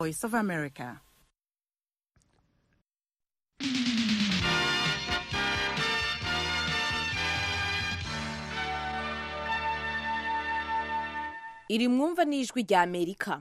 Voice of America. iri mwumva n'ijwi rya amerika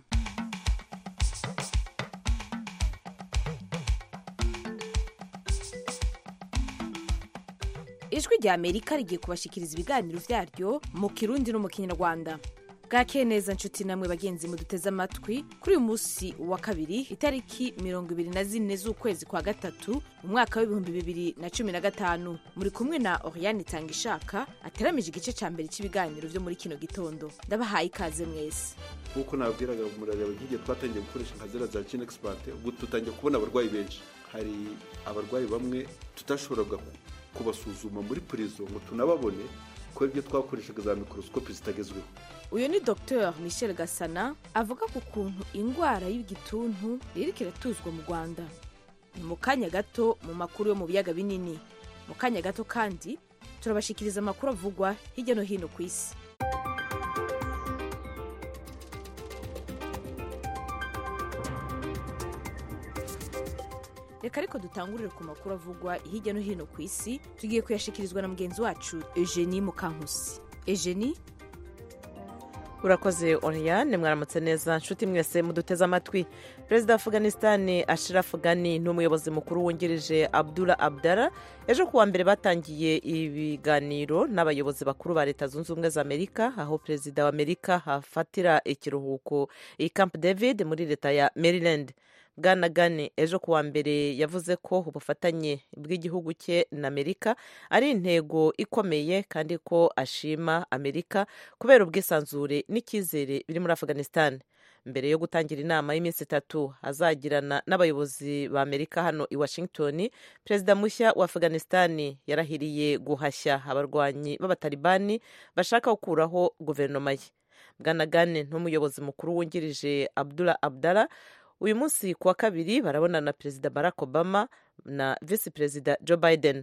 ijwi rya amerika rigiye kubashikiriza ibiganiro vyaryo mu kirundi no mu kinyarwanda bwakeye neza nshuti namwe bagenzi muduteze amatwi kuri uyu munsi wa kabiri itariki mirongo ibiri na zine z'ukwezi kwa gatatu mu mwaka w'ibihumbi bibiri na cumi na gatanu muri kumwe na oriane itanga ishaka ateramije igice ca mbere cy'ibiganiro vyo muri kino gitondo ndabahaye ikaze mwese nk'uko nabwiraga murareba nk'igihe twatangiye gukoresha nka zera za kine egisipate ubu dutangiye kubona abarwayi benshi hari abarwayi bamwe tutashoboraga kubasuzuma muri purizo ngo tunababone ko ibyo twakoreshaga za mikorosikopi zitagezweho uyu ni dr michel gasana avuga ku kuntu indwara y'igituntu ririko iratuzwa mu rwanda ni mu kanya gato mu makuru yo mu biyaga binini mu kanya gato kandi turabashikiriza amakuru avugwa hirya no hino ku isi reka ariko dutangurire ku makuru avugwa hirya no hino ku isi tugiye kuyashikirizwa na mugenzi wacu eugenie mukankusi eugenie urakoze oriyane mwaramutse neza nshuti mwese muduteze amatwi perezida wa afganisitani ashiraf gani n'umuyobozi mukuru wungirije abdura abdara ejo kuwa mbere batangiye ibiganiro n'abayobozi bakuru ba leta zunze ubumwe za amerika aho perezida wa amerika hafatira ikiruhuko i camp david muri leta ya maryland bwana gani ejo kuwa mbere yavuze ko ubufatanye bw'igihugu cye na amerika ari intego ikomeye kandi ko ashima amerika kubera ubwisanzure n'icyizere biri muri afghanistan mbere yo gutangira inama y'iminsi itatu azagirana n'abayobozi ba amerika hano i washington perezida mushya wa afghanistan yarahiriye guhashya abarwanyi b'abatalibani bashaka gukuraho guverinoma ye bwana gani n'umuyobozi mukuru wungirije abdullah abdallah uyu munsi ku wa kabiri barabona na perezida barack obama na visi perezida joe biden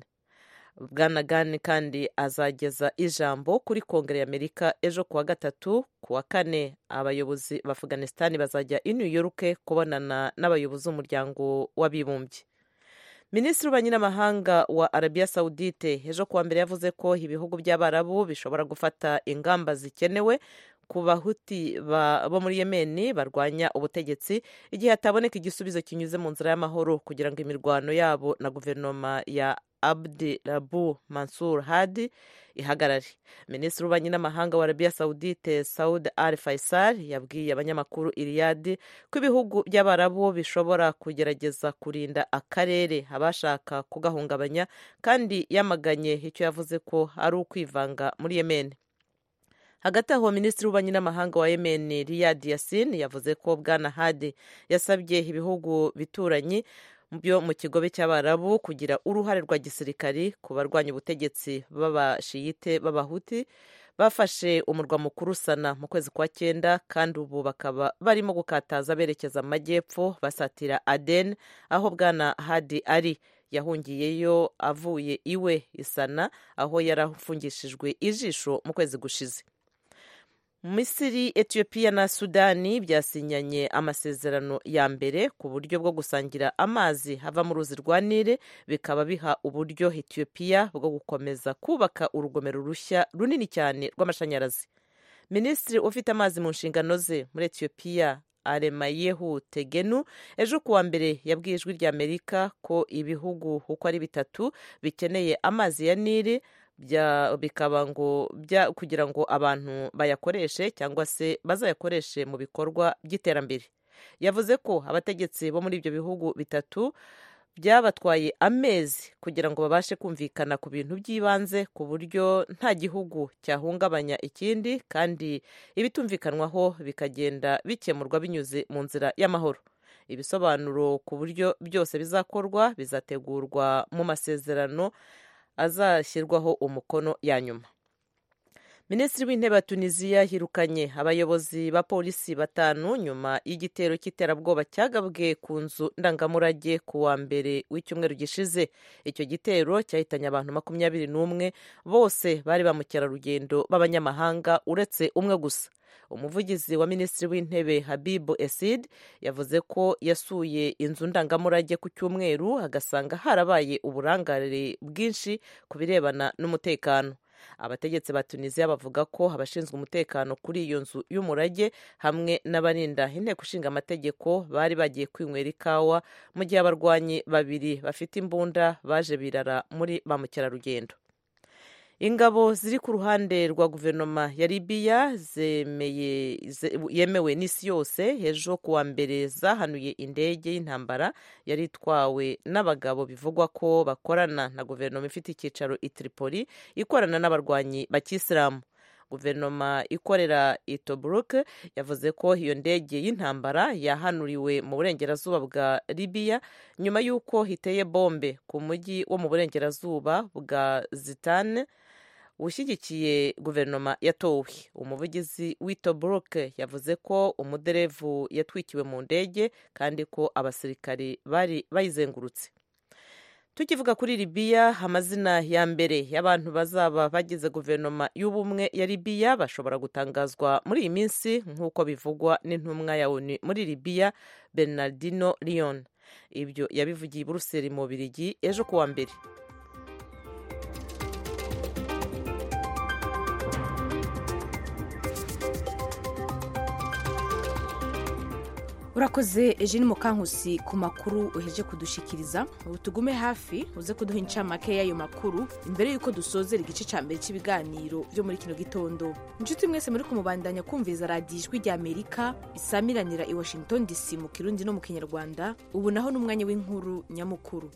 bwana gani kandi azageza ijambo kuri kongere y'amerika ejo ku wa gatatu ku wa kane abayobozi ba afghanistan bazajya i new york kubonana n'abayobozi b'umuryango w'abibumbye minisitiri w'ububanyi n'amahanga wa arabiya sawudite ejo kuwa mbere yavuze ko ibihugu by'abarabu bishobora gufata ingamba zikenewe ku bahuti bo muri yemeni barwanya ubutegetsi igihe hataboneka igisubizo kinyuze mu nzira y'amahoro kugira ngo imirwano yabo na guverinoma ya abdi rabu mansur hadi ihagarare minisitiri w'ububanyi n'amahanga wa arabiya sawudite saud al faisal yabwiye abanyamakuru iriyadi ko ibihugu by'abarabu bishobora kugerageza kurinda akarere abashaka kugahungabanya kandi yamaganye icyo yavuze ko ari ukwivanga muri yemeni hagati aho minisitiri w'ububanyi n'amahanga wa yemen riyad yasin yavuze ko bwana hadi yasabye ibihugu bituranyi byo mu kigobe cy'abarabu kugira uruhare rwa gisirikari ku barwanya ubutegetsi b'abashiyite b'abahuti bafashe umurwa mukuru sana mu kwezi kwa cyenda kandi ubu bakaba barimo gukataza berekeza amajyepfo basatira aden aho bwana hadi ari yahungiyeyo avuye iwe isana aho yari afungishijwe ijisho mu kwezi gushize misiri etiyopiya na sudani byasinyanye amasezerano ya mbere ku buryo bwo gusangira amazi hava mu ruzi rwa nile bikaba biha uburyo etiyopiya bwo gukomeza kubaka urugomero rushya runini cyane rw'amashanyarazi minisitiri ufite amazi mu nshingano ze muri etiyopiya aremayehu tegenu ejo kuwa mbere yabwiye ijwi rya amerika ko ibihugu uko ari bitatu bikeneye amazi ya nile bikaba ngo kugira ngo abantu bayakoreshe cyangwa se bazayakoreshe mu bikorwa by'iterambere yavuze ko abategetsi bo muri ibyo bihugu bitatu byabatwaye amezi kugira ngo babashe kumvikana ku bintu by'ibanze ku buryo nta gihugu cyahungabanya ikindi kandi ibitumvikanwaho bikagenda bikemurwa binyuze mu nzira y'amahoro ibisobanuro ku buryo byose bizakorwa bizategurwa mu masezerano azashyirwaho umukono ya nyuma minisitiri w'intebe wa tunisiya yirukanye abayobozi ba polisi batanu nyuma y'igitero cy'iterabwoba cyagabwe ku nzu ndangamurage ku wa mbere w'icyumweru gishize icyo gitero cyahitanye abantu makumyabiri n'umwe bose bari ba mukerarugendo b'abanyamahanga uretse umwe gusa umuvugizi wa minisitiri w'intebe habibu esid yavuze ko yasuye inzu ndangamurage ku cyumweru agasanga harabaye uburangare bwinshi ku birebana n'umutekano abategetsi ba tunisiya bavuga ko abashinzwe umutekano kuri iyo nzu y'umurage hamwe n'abarinda inteko ishinga amategeko bari bagiye kwinywera ikawa mu gihe abarwanyi babiri bafite imbunda baje birara muri ba mukerarugendo ingabo ziri ku ruhande rwa guverinoma ya libiya zemeye yemewe n'isi yose ejo kuwa mbere zahanuye indege y'intambara yari itwawe n'abagabo bivugwa ko bakorana na guverinoma ifite icyicaro i tripoli ikorana n'abarwanyi bakisilamu guverinoma ikorera i tobruk yavuze ko iyo ndege y'intambara yahanuriwe mu burengerazuba bwa libiya nyuma y'uko hiteye bombe ku mujyi wo mu burengerazuba bwa zitane ushyigikiye guverinoma yatowe umuvugizi w'itobruk yavuze ko umuderevu yatwikiwe mu ndege kandi ko abasirikari bari bayizengurutse tukivuga kuri libiya amazina ya mbere y'abantu bazaba bagize guverinoma y'ubumwe ya libiya bashobora gutangazwa muri iyi minsi nk'uko bivugwa n'intumwa ya onu muri libiya bernardino leon ibyo yabivugiye i buruseli mu birigi ejo kuwa mbere urakoze eugene mukankusi ku makuru uheje kudushikiriza ubu tugume hafi uze kuduha incamake y'ayo makuru imbere y'uko dusozera igice cya mbere cy'ibiganiro byo muri kino gitondo inshuti mwese muri kumubandanya kumviriza radiyo ijwi rya amerika isamiranira i washington dc mu kirundi no mu kinyarwanda ubu naho ni umwanya w'inkuru nyamukuru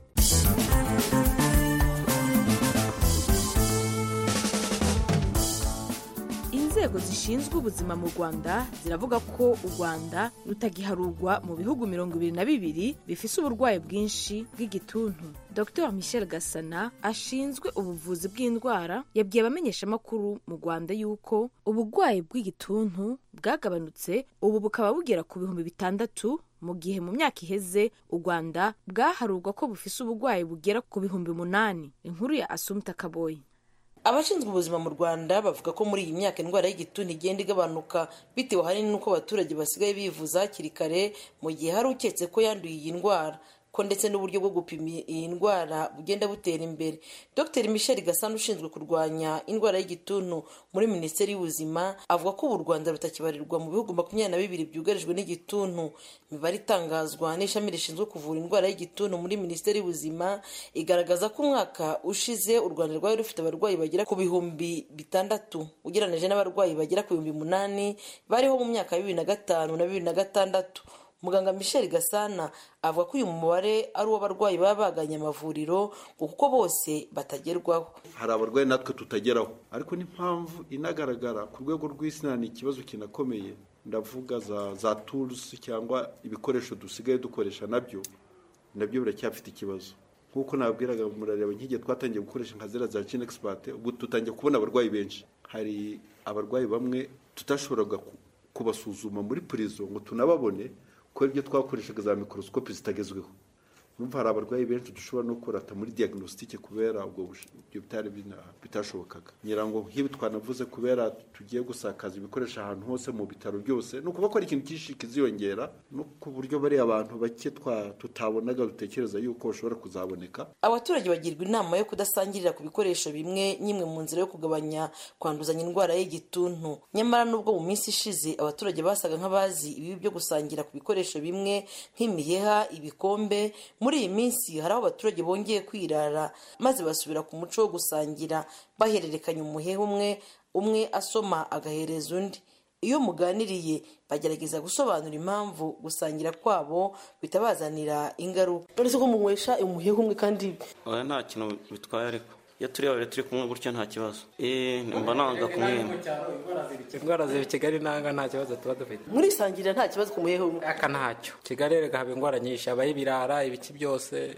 inzego zishinzwe ubuzima mu rwanda ziravuga ko u rwanda rutagiharurwa mu bihugu mirongo ibiri na bibiri bifise uburwayi bwinshi bw'igituntu dr michel gasana ashinzwe ubuvuzi bw'indwara yabwiye abamenyeshamakuru mu rwanda yuko uburwayi bw'igituntu bwagabanutse ubu bukaba bugera ku bihumbi bitandatu mu gihe mu myaka iheze u rwanda bwaharurwa ko bufise uburwayi bugera ku bihumbi umunani inkuru ya asumta kaboyi abashinzwe ubuzima mu rwanda bavuga ko muri iyi myaka indwara y'igituntu igenda igabanuka bitewe ahanini n'uko abaturage basigaye bivuza hakiri kare mu gihe hari uketse ko yanduye iyi ndwara ko ndetse n'uburyo bwo gupima iyi ndwara bugenda butera imbere dr michel gasana ushinzwe kurwanya indwara y'igituntu muri minisiteri y'ubuzima avuga ko ubu u rwanda rutakibarirwa mu bihugu makumyabiri na bibiri byugarijwe n'igituntu imibare itangazwa n'ishami rishinzwe kuvura indwara y'igituntu muri minisiteri y'ubuzima igaragaza ko umwaka ushize u rwanda rwari rufite abarwayi bagera ku bihumbi bitandatu ugereranyije n'abarwayi bagera ku bihumbi umunani bariho mu myaka ya bibiri na gatanu na bibiri na gatandatu muganga michel gasana avuga ko uyu mubare ari uw'abarwayi baba baganye amavuriro kuko bose batagerwaho hari abarwayi natwe tutageraho ariko n'impamvu inagaragara ku rwego rw'isi ni ikibazo kinakomeye ndavuga za za turusi cyangwa ibikoresho dusigaye dukoresha nabyo nabyo biracyafite ikibazo nk'uko nabwiraga murareba nk'igihe twatangiye gukoresha nka ziriya za jini egisipate ubu dutangiye kubona abarwayi benshi hari abarwayi bamwe tutashoboraga kubasuzuma muri purizo ngo tunababone kubera ibyo twakoreshaga za mikorosikopi zitagezweho numva hari abarwayi benshi dushobora no kurata muri diagnostic kubera ubwo ibyo bitari bitashobokaga nyirango nk'ibi twanavuze kubera tugiye gusakaza ibikoresho ahantu hose mu bitaro byose ni ukuvuga ko ari ikintu cyinshi kiziyongera no ku buryo bariya abantu bake tutabonaga dutekereza yuko bashobora kuzaboneka abaturage bagirwa inama yo kudasangirira ku bikoresho bimwe n'imwe mu nzira yo kugabanya kwanduzanya indwara y'igituntu nyamara n'ubwo mu minsi ishize abaturage basaga nk'abazi ibibi byo gusangira ku bikoresho bimwe nk'imiheha ibikombe muri iyi minsi hari aho abaturage bongeye kwirara maze basubira ku muco wo gusangira bahererekanya umuheha umwe umwe asoma agahereza undi iyo muganiriye bagerageza gusobanura impamvu gusangira kwabo bitabazanira ingaruka uretse ko munywesha umuheha umwe kandi oya nta kintu bitwaye ariko iyo turi babiri turi kumwe gutyo nta kibazo eee mba nanga kumwema indwara ziri kigali nanga nta kibazo tuba dufite murisangirira nta kibazo ku muheha umwe aka ntacyo kigali reka haba indwara nyinshi habaho ibirara ibiki byose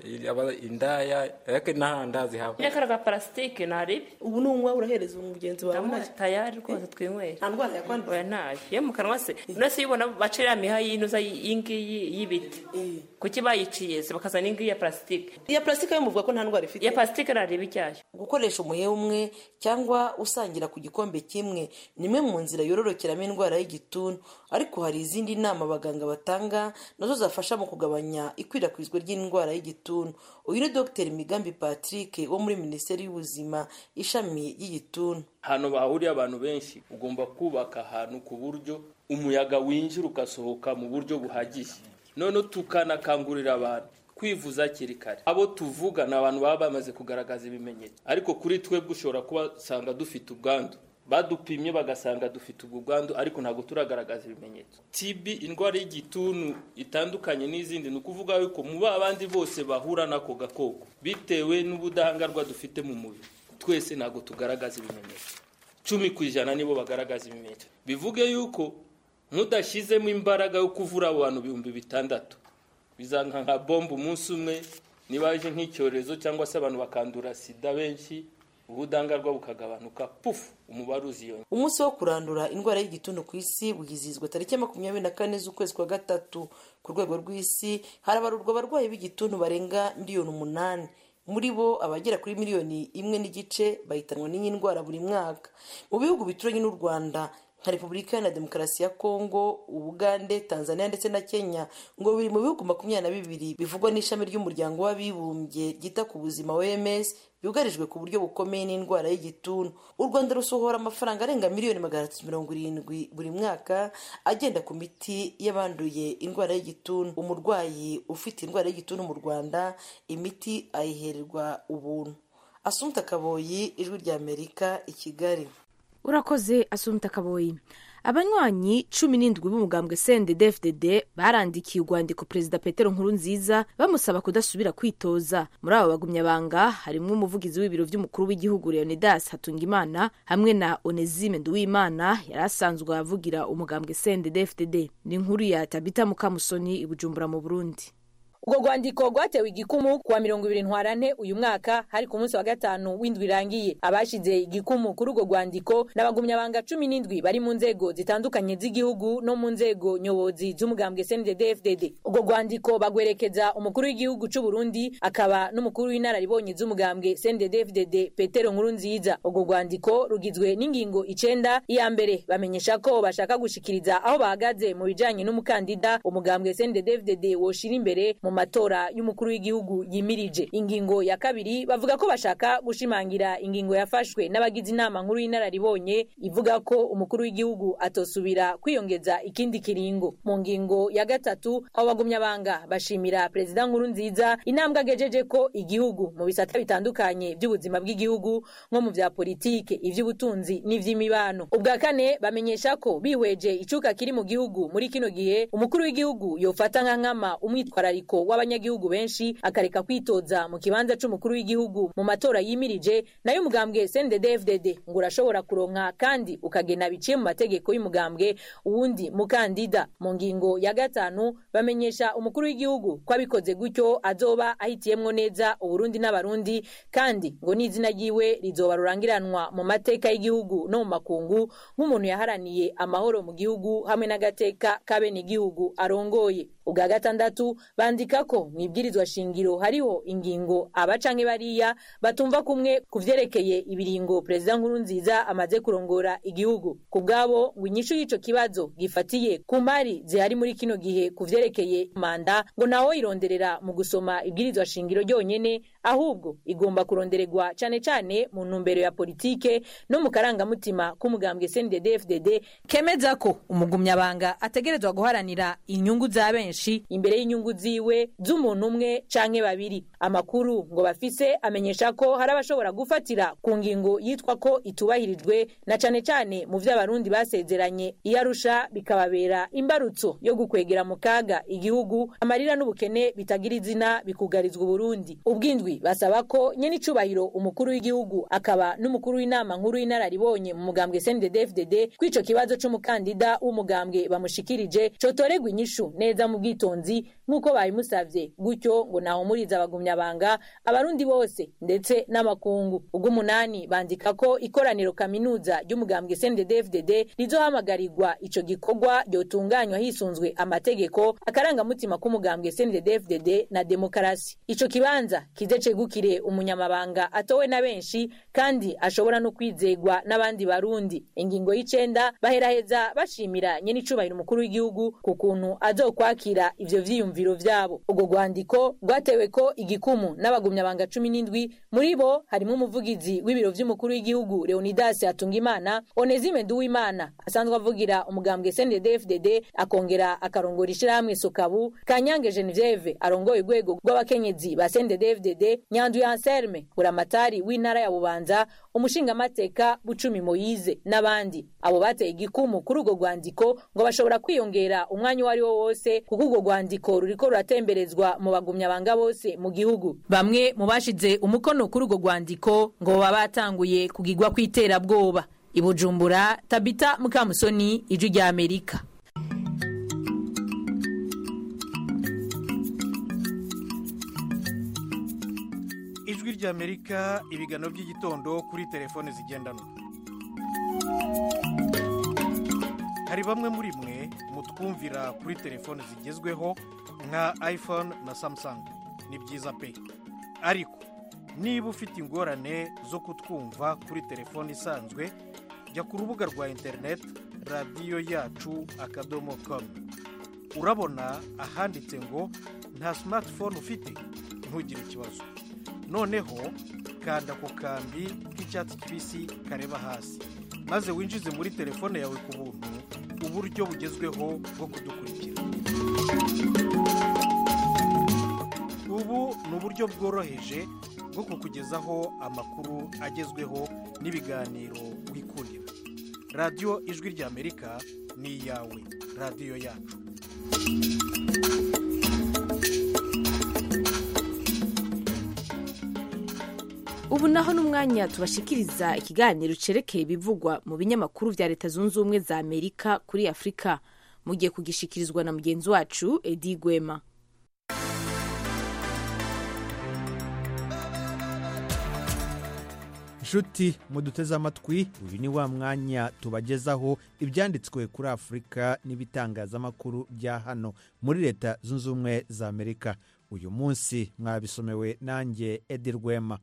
indaya ariko nta ndazi haba nyine kariya ga parasitike ntaribi ubu ni unywa urahereza umugenzi wawe ndabona tayari rwose twinywera nta ndwara yakwanduye oya ntayo yo mu kanwa se uretse iyo ubona baca iriya miha y'inuza y'ingiyi y'ibiti kuki bayiciye se bakazana ingiyi ya parasitike iya parasitike yo muvuga ko nta ndwara ifite iya parasitike ntareba icyayo gukoresha umuheha umwe cyangwa usangira ku gikombe kimwe ni imwe mu nzira yororokeramo indwara y'igituntu ariko hari izindi nama abaganga batanga nazo zafasha mu kugabanya ikwirakwizwa ry'indwara y'igituntu uyu ni dr migambi patrick wo muri minisiteri y'ubuzima ishami ry'igituntu ahantu bahuriye abantu benshi ugomba kubaka ahantu ku buryo umuyaga winjira ugasohoka mu buryo buhagije noneho tukanakangurira abantu kwivuza hakiri kare abo tuvuga ni abantu baba bamaze kugaragaza ibimenyetso ariko kuri twebwe ushobora kubasanga dufite ubwandu badupimye bagasanga dufite ubwo bwandu ariko ntabwo turagaragaza ibimenyetso TB indwara y'igituntu itandukanye n'izindi ni ukuvuga yuko mu abandi bose bahura n'ako gakoko bitewe n'ubudahangarwa dufite mu mubiri twese ntabwo tugaragaza ibimenyetso cumi ku ijana nibo bagaragaza ibimenyetso bivuge yuko mudashyizemo imbaraga yo kuvura abo bantu ibihumbi bitandatu bizanka nka bombe umunsi umwe niba aje nk'icyorezo cyangwa se abantu bakandura sida benshi ubudahangarwa bukagabanuka pufu umubare uziyongera umunsi wo kurandura indwara y'igituntu ku isi wizihizwa tariki makumyabiri na kane z'ukwezi kwa gatatu ku rwego rw'isi harabarurwa abarwayi b'igituntu barenga miliyoni umunani muri bo abagera kuri miliyoni imwe n'igice bahitanwa n'iyi ndwara buri mwaka mu bihugu bituranye n'u rwanda nka repubulika iharanira demokarasi ya kongo ubugande tanzania ndetse na kenya ngo biri mu bihugu makumyabiri na bibiri bivugwa n'ishami ry'umuryango w'abibumbye ryita ku buzima oms byugarijwe ku buryo bukomeye n'indwara y'igituntu u rwanda rusohora amafaranga arenga miliyoni magana atatu mirongo irindwi buri mwaka agenda ku miti y'abanduye indwara y'igituntu umurwayi ufite indwara y'igituntu mu rwanda imiti ayihererwa ubuntu asumta kaboyi ijwi ry'amerika i kigali urakoze asumta kaboyi abanywanyi cumi n'indwi b'umugambwe cndd barandikiye urwandiko perezida petero nkurunziza bamusaba kudasubira kwitoza muri abo bagumyabanga harimo umuvugizi w'ibiro by'umukuru w'igihugu leonidas hatungimana hamwe na onesime nduwimana yari asanzwe avugira umugambwe cndd ni inkuru ya tabita mukamusoni i bujumbura mu burundi ubwo rwandiko rwatewe igikumu kuwa mirongo ibiri ntwarante uyu mwaka hari ku munsi wa gatanu w'indwi irangiye abashize igikumu kuri urwo rwandiko n'abagumyabanga cumi n'indwi bari mu nzego zitandukanye z'igihugu no mu nzego nyobozi z'umugambwe cndd urwo rwandiko bagwerekeza umukuru w'igihugu cy'u Burundi akaba n'umukuru w'inararibonye z'umugambwe cndd petero nkuru nziza urwo rwandiko rugizwe n'ingingo icenda iya mbere bamenyesha ko bashaka gushikiriza aho bahagaze mu bijanye n'umukandida umugambwe cndd woshira imbere mu matora y'umukuru w'igihugu yimirije ingingo ya kabiri bavuga ko bashaka gushimangira ingingo yafashwe n'abagize inama nkuru y'inararibonye ivuga ko umukuru w'igihugu atosubira kwiyongeza ikindi kiringo mu ngingo ya gatatu abo bagumyabanga bashimira perezida nkuru nziza intambwe agejeje ko igihugu mu bisata bitandukanye by'ubuzima bw'igihugu nko mu bya politike iby'ubutunzi n'iby'imibano ubwa kane bamenyesha ko bihweje icuka kiri mu gihugu muri kino gihe umukuru w'igihugu yofata nka nkama umwitwarariko w'abanyagihugu benshi akareka kwitoza mu kibanza c'umukuru w'igihugu mu matora yimirije nayo umugambwe CNDD-FDD ngo urashobora kuronka kandi ukagena biciye mu mategeko y'umugambwe uwundi mukandida mu ngingo ya gatanu bamenyesha umukuru w'igihugu ko abikoze gutyo azoba ahitiyemwo neza uburundi n'abarundi kandi ngo n'izina ryiwe rizoba rurangiranwa mu mateka y'igihugu no mu makungu nk'umuntu yaharaniye amahoro mu gihugu hamwe n'agateka k'abene igihugu arongoye ubwa gatandatu bandika ko mu ibwirizwa shingiro hariho ingingo aba canke bariya batumva kumwe ku vyerekeye ibiringo perezida nkuru nziza amaze kurongora igihugu ku bwabo ngo inyishu y'ico kibazo gifatiye ku mari zihari muri kino gihe ku vyerekeye manda ngo nawo ironderera mu gusoma ibwirizwa shingiro ryonyene ahubwo igomba kurondererwa cane cane mu ntumbero ya politike no mu karangamutima k'umugambwe CNDD-FDD kemeza ko umugumyabanga ategerezwa guharanira inyungu za benshi imbere y'inyungu ziwe z'umuntu umwe canke babiri amakuru ngo bafise amenyesha ko hari abashobora gufatira ku ngingo yitwa ko itubahirijwe na cane cane mu vy'abarundi basezeranye iyo arusha bikababera imbarutso yo gukwegera mu kaga igihugu amarira n'ubukene bitagira izina bikugarizwa uburundi ubwindwi basaba ko nyene icubahiro umukuru w'igihugu akaba n'umukuru w'inama nkuru y'inararibonye mu mugambwe CNDD-FDD kw'ico kibazo c'umukandida w'umugambwe bamushikirije cotoregwa inyishu neza mu bwitonzi nk'uko babimusavye gutyo ngo nahumuriza abagumyabanga abarundi bose ndetse n'amakungu ubw'umunani bandika ko ikoraniro kaminuza ry'umugambwe CNDD-FDD rizohamagarirwa ico gikorwa ryotunganywa hisunzwe amategeko akarangamutima k'umugambwe CNDD-FDD na demokarasi ico kibanza kize cegukire umunyamabanga atowe na benshi kandi ashobora no kwizegwa n'abandi barundi ingingo y'icenda baheraheza bashimira nyene icubahiro umukuru w'igihugu ku kuntu azokwakira ivyo vyiyumviro vyabo ubwo rwandiko rwatewe ko igikumu n'abagumyabanga cumi n'indwi muri bo harimo umuvugizi w'ibiro vy'umukuru w'igihugu leonidas hatungimana onezime nduwimana asanzwe avugira umugambwe cndd-fdd akongera akarongora ishirahamwe sokabu kanyange genevieve arongoye urwego rw'abakenyezi ba cndd-fdd nyanduye anselme buramatari w'intara ya bubanza umushingamateka bucumi moyize n'abandi abo bateye igikumu kuri urwo rwandiko ngo bashobora kwiyongera umwanya uwo ari wo wose kuko urwo rwandiko ruriko ruratemberezwa mu bagumyabanga bose mu gihugu bamwe mu bashize umukono kuri urwo rwandiko ngo baba batanguye kugigwa kw'iterabwoba i bujumbura tabita mukamusoni ijwi rya amerika ijwi ry'amerika ibiganiro by'igitondo kuri telefone zigendanwa hari bamwe muri mwe mutwumvira kuri telefone zigezweho nka iphone na samsung ni byiza pe ariko niba ufite ingorane zo kutwumva kuri telefone isanzwe jya ku rubuga rwa interineti radiyo yacu akadomo komu urabona ahanditse ngo nta simatifone ufite ntugire ikibazo noneho kanda ku kambi k'icyatsi kibisi kareba hasi maze winjize muri telefone yawe ku buntu uburyo bugezweho bwo kudukurikira ubu ni uburyo bworoheje bwo kukugezaho amakuru agezweho n'ibiganiro wikundira radiyo ijwi ry'amerika ni iyawe radiyo yacu ubu naho n'umwanya tubashikiriza ikiganiro cerekeye ibivugwa mu binyamakuru vya leta zunze ubumwe za amerika kuri afurika mugiye kugishikirizwa na mugenzi wacu edi gwema inshuti muduteze amatwi uyu ni wa mwanya tubagezaho ibyanditswe kuri afurika n'ibitangazamakuru bya hano muri leta zunze ubumwe za amerika uyu munsi mwabisomewe nanjye edi rwema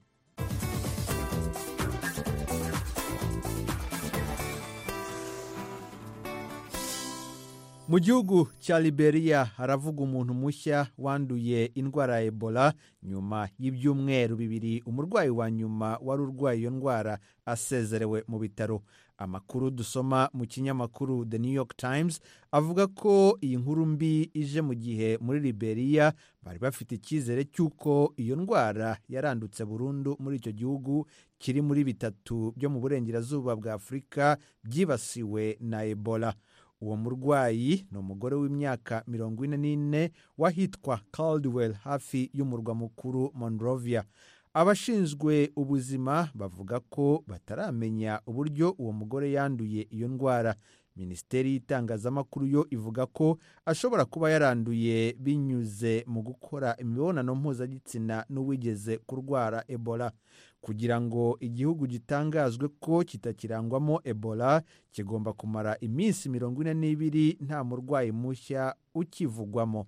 mu gihugu cya liberia haravuga umuntu mushya wanduye indwara ya ebola nyuma y'ibyumweru bibiri umurwayi wa nyuma wari urwaye iyo ndwara asezerewe mu bitaro amakuru dusoma mu kinyamakuru the new york times avuga ko iyi nkuru mbi ije mu gihe muri liberia bari bafite icyizere cy'uko iyo ndwara yarandutse burundu muri icyo gihugu kiri muri bitatu byo mu burengerazuba bwa afurika byibasiwe na ebola uwo murwayi ni umugore w'imyaka mirongo ine n'ine wahitwa caldwell hafi y'umurwa mukuru monrovia abashinzwe ubuzima bavuga ko bataramenya uburyo uwo mugore yanduye iyo ndwara minisiteri y'itangazamakuru yo ivuga ko ashobora kuba yaranduye binyuze mu gukora imibonano mpuzagitsina n'uwigeze kurwara ebola kugira ngo igihugu gitangazwe ko kitakirangwamo ebola kigomba kumara iminsi mirongo ine n'ibiri nta murwayi mushya ukivugwamo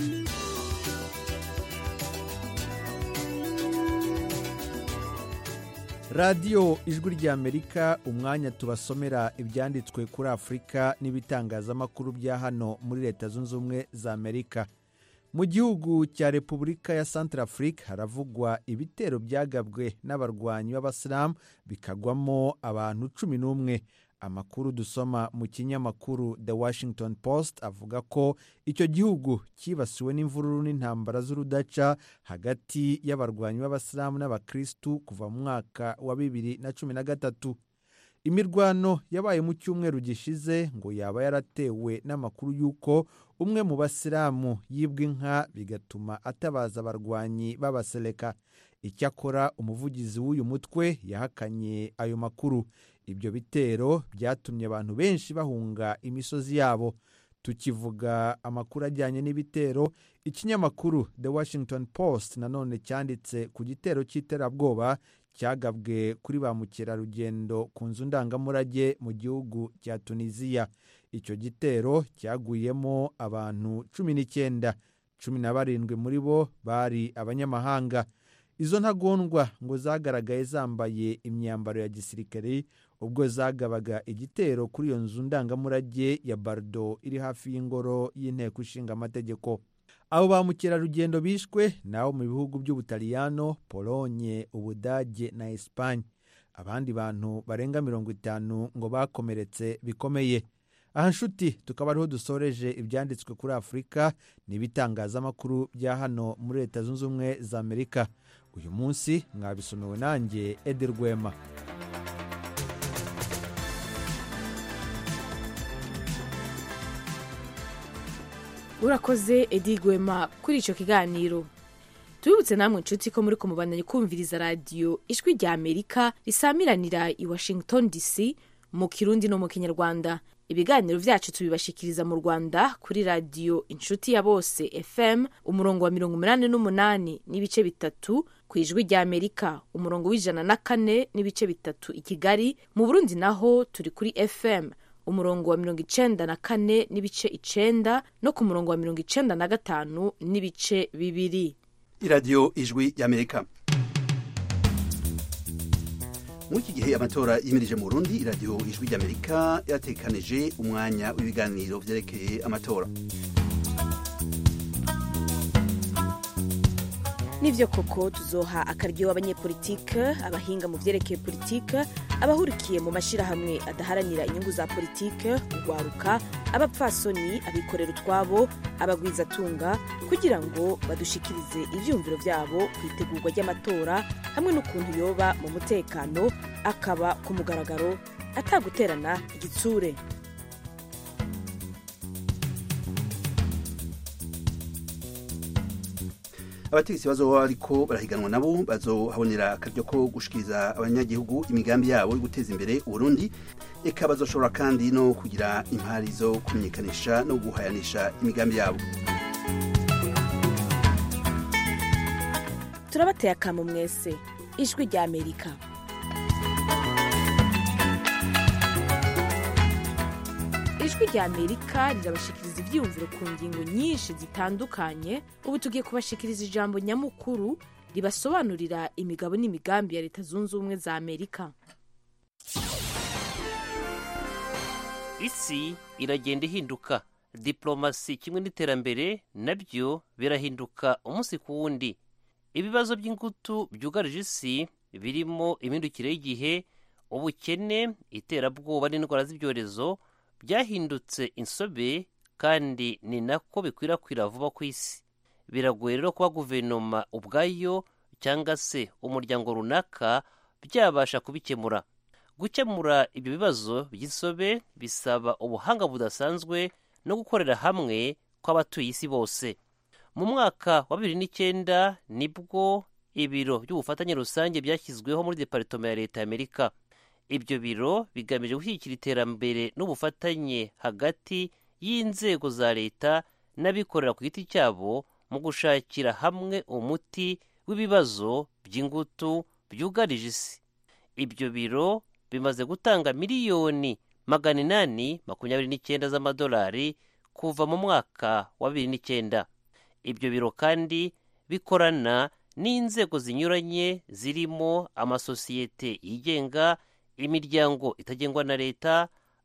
radiyo ijwi ry'amerika umwanya tubasomera ibyanditswe kuri afurika n'ibitangazamakuru bya hano muri leta zunze ubumwe za amerika mu gihugu cya repubulika ya santarafurika haravugwa ibitero byagabwe n'abarwanyi b'abasilamu bikagwamo abantu cumi n'umwe amakuru dusoma mu kinyamakuru the washington post avuga ko icyo gihugu cyibasiwe n'imvururu n'intambara z'urudaca hagati y'abarwanyi b'abasilamu n'abakirisitu kuva mu mwaka wa bibiri na cumi na gatatu imirwano yabaye mu cyumweru gishize ngo yaba yaratewe n'amakuru y'uko umwe mu basilamu yibwa inka bigatuma atabaza abarwanyi b'abaseleka icyakora umuvugizi w'uyu mutwe yahakanye ayo makuru ibyo bitero byatumye abantu benshi bahunga imisozi yabo tukivuga amakuru ajyanye n'ibitero ikinyamakuru the washington post nanone cyanditse ku gitero cy'iterabwoba cyagabwe kuri ba mukerarugendo ku nzu ndangamurage mu gihugu cya tunisiya icyo gitero cyaguyemo abantu cumi n'icyenda cumi na barindwi muri bo bari abanyamahanga izo ntagondwa ngo zagaragaye zambaye imyambaro ya gisirikare ubwo zagabaga igitero kuri iyo nzu ndangamurage ya bardo iri hafi y'ingoro y'inteko ishinga amategeko abo ba mukerarugendo bishwe nabo mu bihugu by'ubutaliyano polonye ubudage na esipanye abandi bantu barenga mirongo itanu ngo bakomeretse bikomeye aha nshuti tukaba ariho dusoreje ibyanditswe kuri afurika n'ibitangazamakuru bya hano muri leta zunze ubumwe za amerika uyu munsi mwabisomewe nanjye edi rwema urakoze edi rwema kuri icyo kiganiro tubibutse namwe inshuti ko muri kumubandanya kumviriza radiyo ijwi rya amerika risamiranira i washington dc mu kirundi no mu kinyarwanda ibiganiro byacu tubibashikiriza mu rwanda kuri radiyo inshuti ya bose fm umurongo wa mirongo umunani n'umunani n'ibice bitatu ku ijwi rya amerika umurongo w'ijana na kane n'ibice bitatu i kigali mu burundi naho turi kuri fm umurongo wa mirongo icenda na kane n'ibice icenda no ku murongo wa mirongo icenda na gatanu n'ibice bibiri iradiyo ijwi y'amerika muri iki gihe amatora yimirije mu burundi iradiyo ijwi ry'amerika yatekanije umwanya w'ibiganiro byerekeye amatora nibyo koko tuzoha akaryo abanyepolitike abahinga mu byerekeye politike abahurikiye mu mashyirahamwe adaharanira inyungu za politike urwaruka abapfasoni abikorera utwabo abagwizatunga kugira ngo badushikirize ibyumviro byabo ku itegurwa ry'amatora hamwe n'ukuntu yoba mu mutekano akaba ku mugaragaro ataguterana igitsure abategetsi bazoba ariko barahiganwa nabo bazohabonera akaryo ko gushikiriza abanyagihugu imigambi yabo yo guteza imbere uburundi eka bazoshobora kandi no kugira impari zo kumenyekanisha no guhayanisha imigambi yabo turabateye akamu mwese ijwi rya amerika ijwi rya amerika rirabashikiriza ibyiyumviro ku ngingo nyinshi zitandukanye ubu tugiye kubashikiriza ijambo nyamukuru ribasobanurira imigabo n'imigambi ya leta zunze ubumwe za amerika isi iragenda ihinduka diplomasi kimwe n'iterambere nabyo birahinduka umunsi ku wundi ibibazo by'ingutu byugarije isi birimo imihindukire y'igihe ubukene iterabwoba n'indwara z'ibyorezo byahindutse insobe kandi ni nako bikwirakwira vuba ku isi biragoye rero kuba guverinoma ubwayo cyangwa se umuryango runaka byabasha kubikemura gukemura ibyo bibazo by'insobe bisaba ubuhanga budasanzwe no gukorera hamwe kw'abatuye isi bose mu mwaka wa bibiri n'icyenda nibwo ibiro by'ubufatanye rusange byashyizweho muri deparitoma ya leta y'amerika ibyo biro bigamije gushyigikira iterambere n'ubufatanye hagati y'inzego za leta n'abikorera ku giti cyabo mu gushakira hamwe umuti w'ibibazo by'ingutu byugarije isi ibyo biro bimaze gutanga miliyoni magana inani makumyabiri n'icyenda z'amadolari kuva mu mwaka wa bibiri n'icyenda ibyo biro kandi bikorana n'inzego zinyuranye zirimo amasosiyete yigenga imiryango itagengwa na leta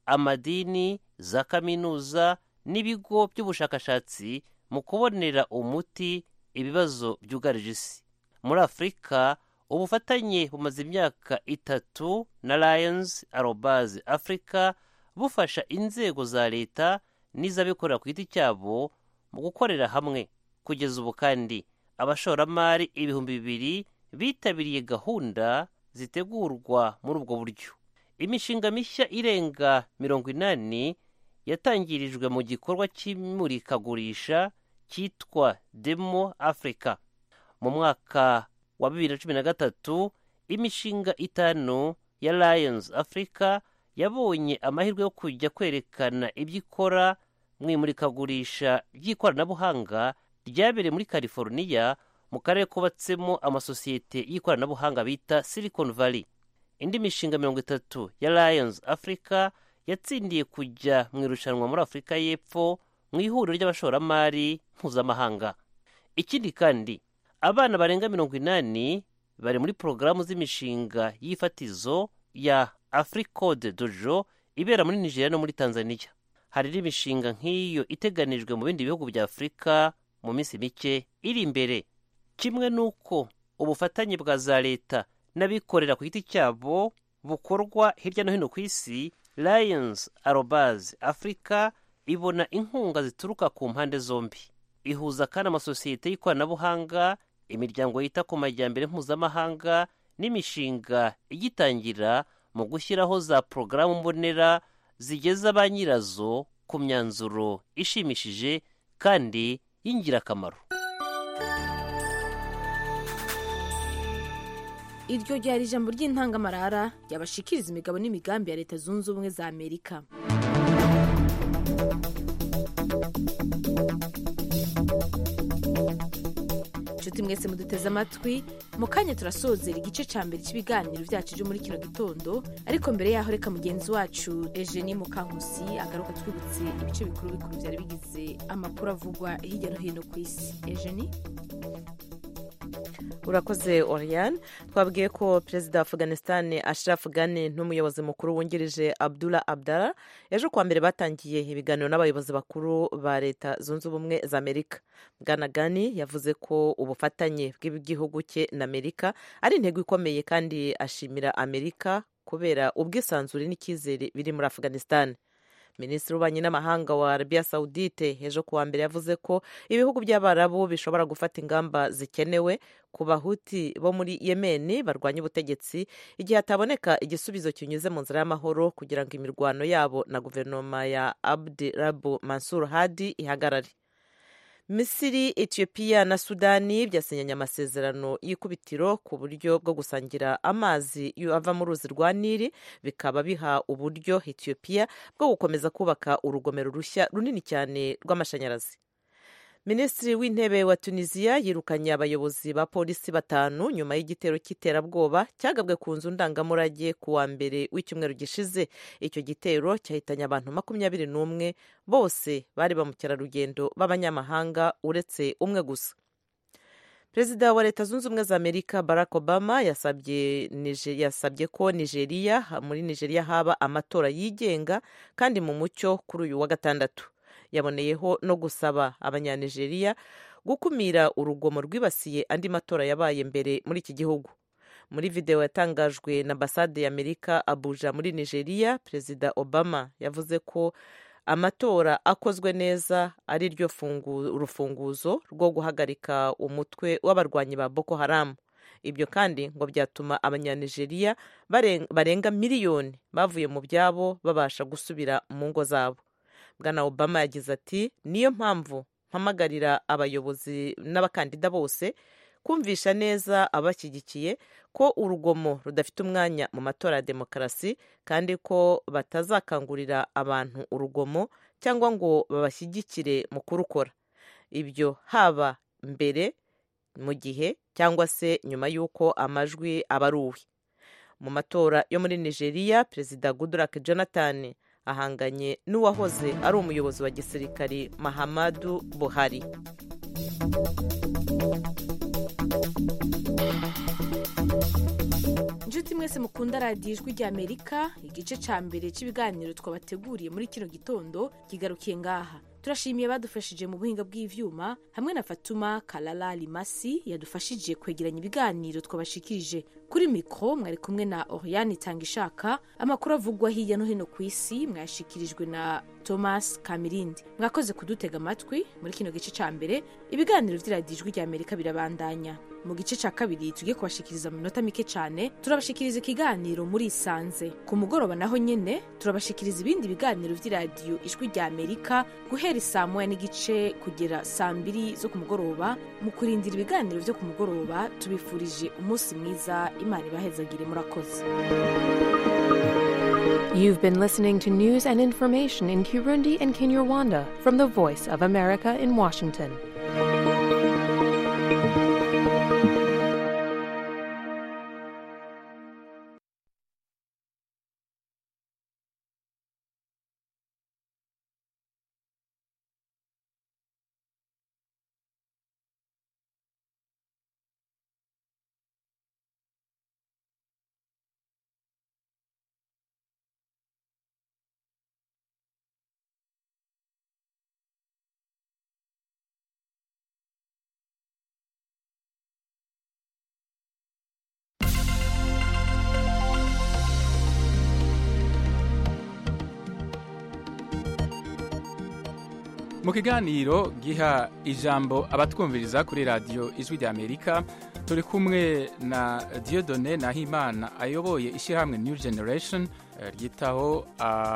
amadini za kaminuza n'ibigo by'ubushakashatsi mu kubonera umuti ibibazo byugarije isi muri afurika ubufatanye bumaze imyaka itatu na lions arobazi africa bufasha inzego za leta n'iz'abikorera ku giti cyabo mu gukorera hamwe kugeza ubu kandi abashoramari ibihumbi bibiri bitabiriye gahunda zitegurwa muri ubwo buryo imishinga mishya irenga mirongo inani yatangirijwe mu gikorwa cy'imurikagurisha cyitwa demo africa mu mwaka wa bibiri na cumi na gatatu imishinga itanu ya lions africa yabonye amahirwe yo kujya kwerekana ibyo ikora mu imurikagurisha ry'ikoranabuhanga ryabereye muri california mu karere kubatsemo amasosiyete y'ikoranabuhanga bita silicon valley indi mishinga mirongo itatu ya lions africa yatsindiye kujya mu irushanwa muri afurika y'epfo mu ihuriro ry'abashoramari mpuzamahanga ikindi kandi abana barenga mirongo inani bari muri porogaramu z'imishinga y'ifatizo ya africode dojo ibera muri nigeria no muri tanzania hari n'imishinga nk'iyo iteganijwe mu bindi bihugu bya afurika mu minsi mike iri imbere kimwe n'uko ubufatanye bwa za leta n'abikorera ku giti cyabo bukorwa hirya no hino ku isi lions arobaz africa ibona inkunga zituruka ku mpande zombi ihuza kandi amasosiyete y'ikoranabuhanga imiryango yita ku majyambere mpuzamahanga n'imishinga igitangira mu gushyiraho za porogaramu mbonera zigeza ba nyirazo ku myanzuro ishimishije kandi y'ingirakamaro iryo ryari ijambo ry'intangamarara ryabashikiriza imigabo n'imigambi ya leta zunze ubumwe za amerika inshuti mwese muduteze amatwi mu kanya turasozera igice cya mbere cy'ibiganiro byacu byo muri kino gitondo ariko mbere yaho reka mugenzi wacu Eugenie Mukankusi agaruka twibutse ibice bikuru bikuru byari bigize amakuru avugwa hirya no hino ku isi Eugenie urakoze oriane twabwiye ko perezida wa afganistan ashraf ghani n'umuyobozi mukuru wungirije abdullah abdara ejo kuwa mbere batangiye ibiganiro n'abayobozi bakuru ba leta zunze ubumwe za amerika bwana ghani yavuze ko ubufatanye bw'igihugu cye na amerika ari intego ikomeye kandi ashimira amerika kubera ubwisanzure n'icyizere biri muri afganistan minisitiri w'ububanyi n'amahanga wa arabiya sawudite ejo kuwa mbere yavuze ko ibihugu by'abarabu bishobora gufata ingamba zikenewe ku bahuti bo muri yemeni barwanya ubutegetsi igihe hataboneka igisubizo kinyuze mu nzira y'amahoro kugira ngo imirwano yabo na guverinoma ya abdi rabu mansur hadi ihagarare misiri etiyopiya na sudani byasinyanye amasezerano y'ikubitiro ku buryo bwo gusangira amazi ava mu ruzi rwa nili bikaba biha uburyo etiyopiya bwo gukomeza kubaka urugomero rushya runini cyane rw'amashanyarazi minisitiri w'intebe wa tunisiya yirukanye abayobozi ba polisi batanu nyuma y'igitero cy'iterabwoba cyagabwe ku nzu ndangamurage ku wa mbere w'icyumweru gishize icyo gitero cyahitanye abantu makumyabiri n'umwe bose bari ba mukerarugendo b'abanyamahanga uretse umwe gusa perezida wa leta zunze ubumwe za amerika barack obama yasabye yasabye ko nigeria muri nigeria haba amatora yigenga kandi mu mucyo kuri uyu wa gatandatu yaboneyeho no gusaba abanyanigeriya gukumira urugomo rwibasiye andi matora yabaye mbere muri iki gihugu muri videwo yatangajwe na ambasade y'amerika abuja muri nigeria perezida obama yavuze ko amatora akozwe neza ari ryo rufunguzo rwo guhagarika umutwe w'abarwanyi ba boko haramu ibyo kandi ngo byatuma abanyanigeriya barenga miliyoni bavuye mu byabo babasha gusubira mu ngo zabo bwana obama yagize ati niyo mpamvu mpamagarira abayobozi n'abakandida bose kumvisha neza abashyigikiye ko urugomo rudafite umwanya mu matora ya demokarasi kandi ko batazakangurira abantu urugomo cyangwa ngo babashyigikire mu kurukora ibyo haba mbere mu gihe cyangwa se nyuma y'uko amajwi aba ari uwe mu matora yo muri nigeria perezida goodluck jonathan ahanganye n'uwahoze ari umuyobozi wa gisirikari mahamadu buhari inshuti mwese mukunda radiyo ijwi ry'amerika igice cya mbere cy'ibiganiro twabateguriye muri kino gitondo kigarukiye ngaha turashimiye badufashije mu buhinga bw'ivyuma hamwe na fatuma kalala limasi yadufashije kwegeranya ibiganiro twabashikirije kuri mikro mwari kumwe na oriane itangishaka amakuru avugwa hirya no hino ku isi mwayashikirijwe na thomas kamirindi mwakoze kudutega amatwi muri kino gice cya mbere ibiganiro vy'iradiyo ijwi ry'amerika birabandanya mu gice cya kabiri tugiye kubashikiriza mu minota mike cyane turabashikiriza ikiganiro muri isanze ku mugoroba naho nyene turabashikiriza ibindi biganiro vy'iradiyo ijwi ry'amerika guhera saa moya n'igice kugera saa mbiri zo ku mugoroba mu kurindira ibiganiro vyo ku mugoroba tubifurije umunsi mwiza imana ibahezagire murakoze You've been listening to news and information in Kirundi and Kinyarwanda from the Voice of America in Washington. mu kiganiro giha ijambo abatwumviriza kuri radiyo ijwi rya amerika turi kumwe na diodone nahimana ayoboye ishyirahamwe new generation eh, ryitaho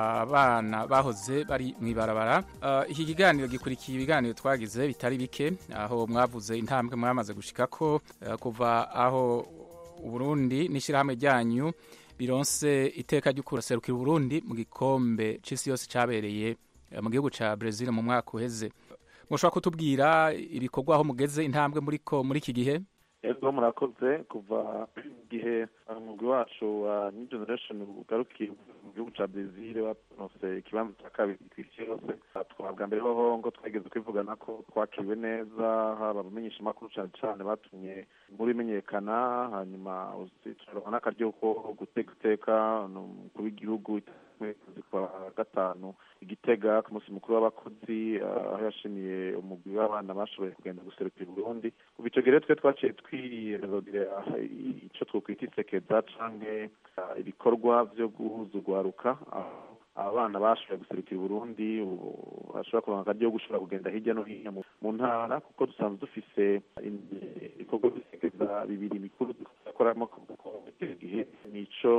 abana bahoze bari mu ibarabara Eh, iki kiganiro gikurikiye ibiganiro twagize bitari bike aho mwavuze intambwe mwamaze gushikako eh, kuva aho uburundi n'ishyirahamwe ryanyu bironse iteka ryo kuraserukira uburundi mu gikombe c'isi yose cabereye eh, mu gihugu ca Brazil mu mwaka uheze mushobora kutubwira ibikorwa aho mugeze intambwe muriko muri iki gihe ego murakoze kuva igihe umugwi wacu wa new generation ugarukiye mu gihugu ca brezil baronse ikibanza cya kabiri kw'isi yose twabwa mbere hoho ngo twageze kwivugana ko twakiriwe neza haba abamenyesha amakuru cane cane batumye inkuru imenyekana hanyuma turaronka n'akaryo ko guteka iteka umukuru w'igihugu kwezi kwa gatanu igitega ku munsi mukuru w'abakozi ah, aho yashimiye umugwi w'abana bashoboye kugenda guserukira uburundi kuva ico gihe rero twe twaciye twirezogira ico twokwita isekeza canke ah, ibikorwa vyo guhuza urwaruka aho abana bashoboye guserukira uburundi ubu bashobora kuronka akaryo ko gushobora kugenda hirya no hino mu- mu ntara kuko dusanzwe dufise in- ibikorwa bisekeza bibiri bikuru dukoramo icyo gihe nico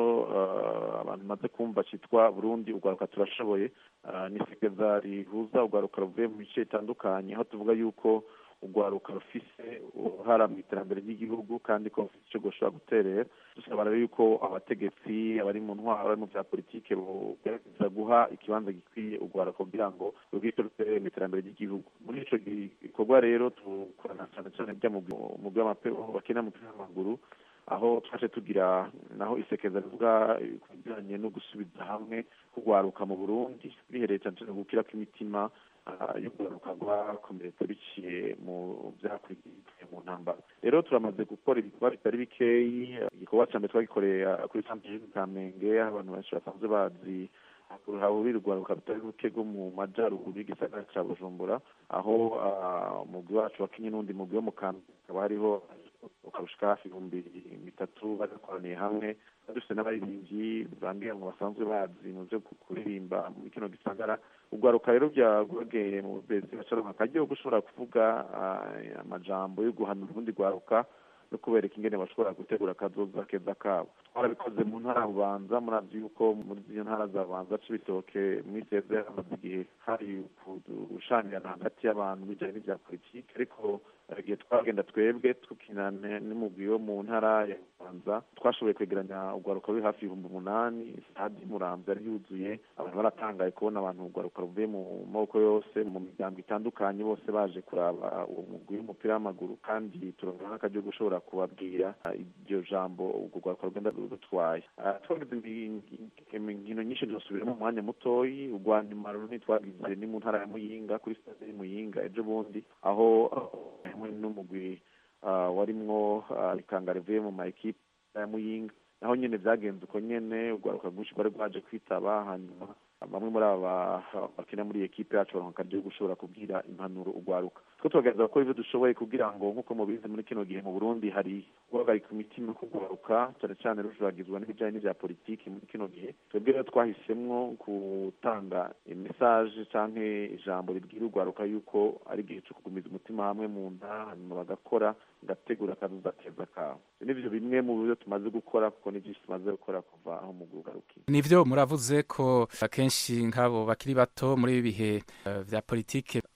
ah, abantu maze kumva citwa burundi urwaruka turashoboye Ah, ni isekeza rihuza urwaruka ruvuye mu bice bitandukanye aho tuvuga yuko urwaruka rufise uruhara mu iterambere ry'igihugu kandi ko rufite icyo rushobora guterera dusaba rero yuko abategetsi abari mu ntwaro abari mu bya politike bogerageza guha ikibanza gikwiye urwaruka kugira ngo rubwite ruterere mu iterambere ry'igihugu muri ico gikorwa rero dukorana cyane cyane bya mugwi w'amapeo bakina umupira w'amaguru aho twaje tugira naho isekeza rivuga ku bijyanye no gusubiza hamwe kugwaruka mu burundi bihereye cyane cyane gukira kw'imitima ah, yo kugaruka rwakomeretse biciye mu byakurikiye mu ntambara rero turamaze gukora ibikorwa bitari bikeyi igikorwa cya mbere twagikoreye ah, kuri santere kamenge aho abantu benshi basanzwe bazi hahurira urwaruka rutari ruke rwo mu majyaruguru y'igisagara cya bujumbura aho ah, umugwi wacu wakinye n'undi mugwi wo mu kamenge hakaba hariho ukarushika hafi ibihumbi bitatu bagakoraniye hamwe dufite n'abaririmbyi bambwira ngo basanzwe bazi mu byo kuririmba muri kino gisagara urwaruka rero byagwegeye mu bezi bacaronka akaryo ko gushobora kuvuga ah, amajambo yo guhanura urundi rwaruka no kubereka ingene bashobora gutegura akazoza keza kabo twarabikoze mu ntara ya bubanza murazi yuko muri izo ntara za bubanza c'ibitoke muri seze hamaze igihe hari gushanirana hagati y'abantu bijanye n'ivya politike ariko eh, igihe twagenda twebwe tukina ne- n'umugwi wo mu ntara ya bubanza twashoboye kwegeranya urwaruka ruri hafi ibihumbi umunani stade muramvya yari yuzuye abantu baratangaye kubona abantu urwaruka ruvuye mu maboko yose mu miryango itandukanye bose baje kuraba uwo mugwi w'umupira w'amaguru kandi turonka n'akaryo ko gushobora kubabwira ah, iryo jambo urwo rwaruka rugenda rutwaye Ah, twagize imbi- inkino nyinshi ntizosubiramo mu mwanya mutoyi urwa nyuma runini twagize ni mu ntara ya muyinga kuri stade ya muyinga ejo bundi aho ah, hamwe n'umugwi ah, warimwo ah, ikanga rivuye mu ma ekipe ya muyinga naho nyene vyagenze uko nyene urwaruka rwinshi rwari rwaje kwitaba hanyuma bamwe muri aba bakina muri iyi ekipe yacu baronka akaryo ko gushobora kubwira impanuro urwaruka two tubagerageza gukora ivyo dushoboye kugira ngo nk'uko mubizi muri kino gihe mu burundi hari guhagarika imitima kugwaruka cane cane rujuragizwa n'ibijanye n'ivya politiki muri kino gihe twebwe rero twahisemwo gutanga mesaje canke ijambo ribwira urwaruka yuko ari igihe co kugumiza umutima hamwe mu nda hanyuma bagakora gategura akazoza keza kabo nivyo bimwe mu byo tumaze gukora kuko ni vyinshi tumaze gukora kuva aho mu gugarukiye nivyo muravuze ko akenshi nk'abo bakiri bato muri ibi bihe eh, vya politike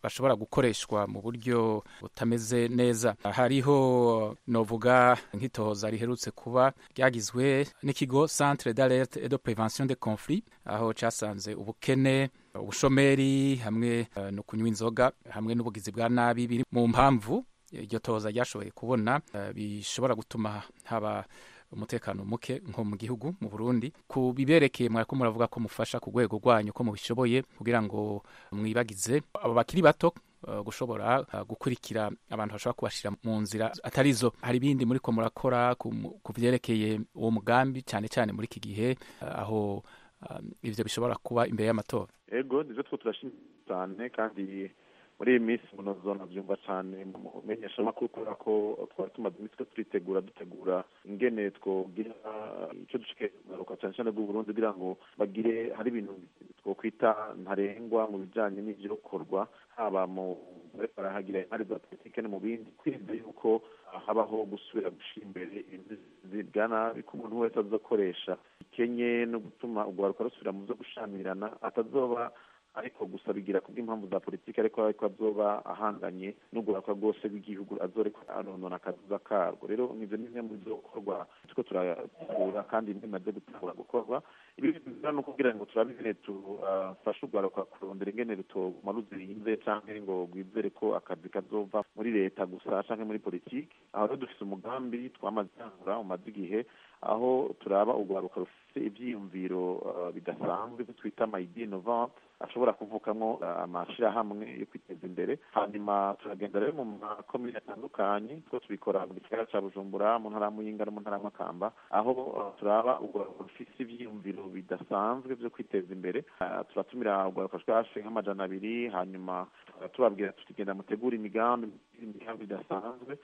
bashobora gukoreshwa mu buryo butameze neza hariho novuga nk'itohoza riherutse kuba ryagizwe n'ikigo centre d'alerte et de prévention des conflits aho casanze ubukene ubushomeri hamwe uh, no kunywa inzoga hamwe n'ubugizi bwa nabi biri mu mpamvu iryo tohoza ryashoboye kubona uh, bishobora gutuma haba umutekano muke nko mu gihugu mu Burundi ku biberekeye mwariko muravuga ko mufasha ku rwego rwanyu ko mubishoboye kugira ngo mwibagize abo bakiri bato uh, gushobora uh, gukurikira abantu bashobora kubashira mu nzira atarizo hari ibindi muri ko murakora ku vyerekeye uwo mugambi cyane cyane muri iki gihe uh, aho ivyo bishobora kuba imbere y'amatora ego nivyo two turashimira cyane kandi muri iyi minsi munozo nabyumva cyane mu menyeshamakuru kubera ko twari tumaze iminsi two turitegura dutegura ingene twogira icyo dushike kugaruka cyane cyane bw'uburundi kugira ngo bagire hari ibintu twokwita ntarengwa mu bijyanye n'ivyokorwa haba mu barahagira imari za politike no mu bindi kwirinda yuko habaho gusubira gushira imbere ibintu bya nabi ko umuntu wese azokoresha ikenye no gutuma urwaruka rusubira mu zo gushamirana atazoba ariko gusa bigira kubw'impamvu za politiki ariko ariko azoba ahanganye n'uguraka rwose rw'igihugu azoreka anonona akazuza karwo rero nk'ivyo ni bimwe mu bizokorwa turiko turategura kandi bimaze gutangura gukorwa ibi biza no kugira ngo turabe ingene tufashe urwaruka kurondera ingene rutoguma ruzirinze canke ngo rwizere ko akazi kazova muri leta gusa canke muri politiki aho rero dufise umugambi twamaze gutangura umaze igihe aho turaba urwaruka rufite ivyiyumviro bidasanzwe ivyo twita amayidi innovante ashobora kuvukamwo amashirahamwe yo kwiteza imbere hanyuma turagenda rero mu makomine atandukanye two tubikora mu gisagara ca bujumbura mu ntara muyinga no mu ntara makamba aho turaba urwaruka rufise ivyiyumviro bidasanzwe vyo kwiteza imbere turatumira urwaruka rwashe nk'amajana abiri hanyuma tubabwira tutigenda mutegura imigambi imigambi idasanzwe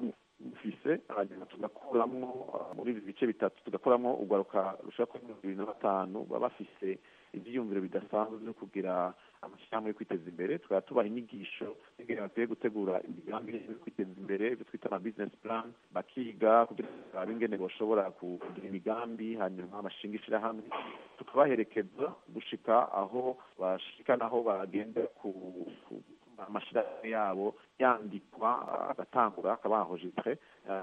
dufise hanyuma tugakuramwo muri ibi bice bitatu tugakuramwo urwaruka rushaka kuri mirongo ibiri na batanu baba bafise ivyiyumviro bidasanzwe vyo kugira amashyirahamwe yo kwiteza imbere tukaba tubaha inyigisho ingene bakwiye gutegura imigambi yo kwiteza imbere ivyo twita ama business plan bakiga kugira ngo barabe ingene boshobora kugira imigambi hanyuma bashinga ishirahamwe tukabaherekeza gushika aho bashika naho bagenda ku amashirahamwe yabo yandikwa agatangura akabahojitse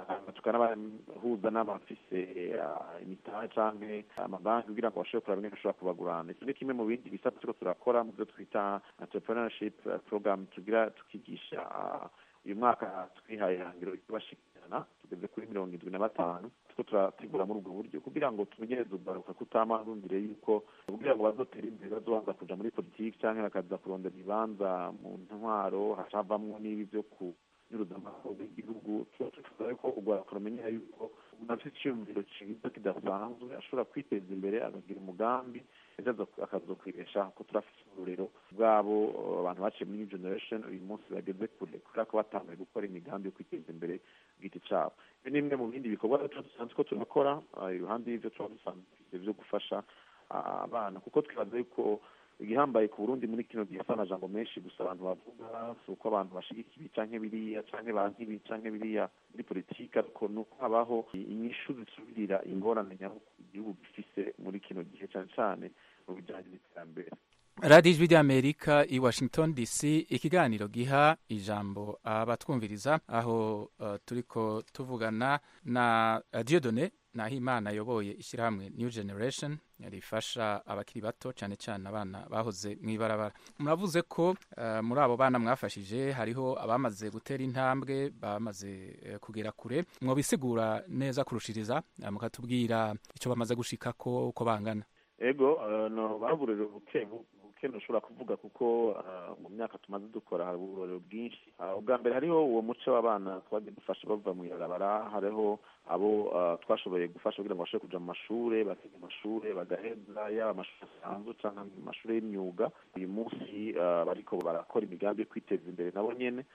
tukanabahuza n'abafise imitahe canke amabanki kugira ngo bashobore kuraba ingene bashobora kubagurana iki ni kimwe mu bindi bisata turiko turakora mu vyo twita entrepreneurship program tugira tukigisha uyu mwaka twihaye ihangiro ry'abashikirana tugeze kuri mirongo indwi na batanu turiko turategura muri ubwo buryo kugira ngo tumenyereze urwaruka kutama rundire yuko kugira ngo bazotera imbere bazobanza kuja muri politiki canke bakaza kurondera ibibanza mu ntwaro hacavamwo n'ibi vyo kunyuruza amakuru y'igihugu tuba tuvuga yuko urwaruka rumenyera yuko umuntu afite iciyumviro ciza kidasanzwe ashobora kwiteza imbere akagira umugambi ejo akazokwibeshaho ko turafite uburero bwabo abantu baciye muri new generation uyu munsi bageze kure kubera ko batanguye gukora imigambi yo kwiteza imbere bwite cabo ibi ni bimwe mu bindi bikorwa tuba dusanzwe ko turakora iruhande y'ivyo tuba dusanzwe vyo gufasha abana kuko twibaza yuko igihambaye ku burundi muri kino gihe si amajambo menshi gusa abantu bavuga si uko abantu bashigika ibi canke biriya canke banka ibi canke biriya muri politiki ariko ni uko habaho inyishu zisubirira ingorane nyamukuru igihugu gifise muri kino gihe cane cane mu bijanye n'iterambere radiyo ijwi ry'amerika i washington dc ikiganiro giha ijambo abatwumviriza aho uh, turiko tuvugana na uh, diodone nahimana ayoboye ishyirahamwe new generation rifasha abakiri bato cyane cyane abana bahoze mu ibarabara muravuze ko uh, muri abo bana mwafashije hariho abamaze gutera intambwe bamaze uh, kugera kure mwobisigura neza kurushiriza uh, mukatubwira icyo bamaze gushikako uko bangana ego no baburero buke buke ushobora kuvuga kuko mu myaka tumaze dukora hari uburorero bwinshi ubwa mbere hariho uwo muco w'abana twagiye dufasha bava mu ibarabara hariho abo twashoboye gufasha kugira ngo bashobore kuja mu mashure bakiga amashure bagaheza yaba amashuri asanzwe canke amashuri y'imyuga uyu munsi bariko barakora imigambi yo kwiteza imbere nabo nyene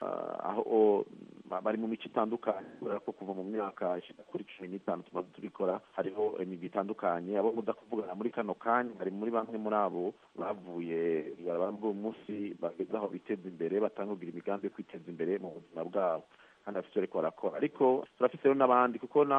aho bari mu mico itandukanye kubera ko kuva mu myaka ishika kuri cumi n'itanu tumaze tubikora hariho imigwi itandukanye abo muda kuvugana muri kano kanya bari muri bamwe muri abo bavuye ibarabara bw'uwo munsi bageze aho biteza imbere batanga kugira imigambi yo kwiteza imbere mu buzima bwabo kandi bafite ariko barakora ariko turafite rero n'abandi kuko naho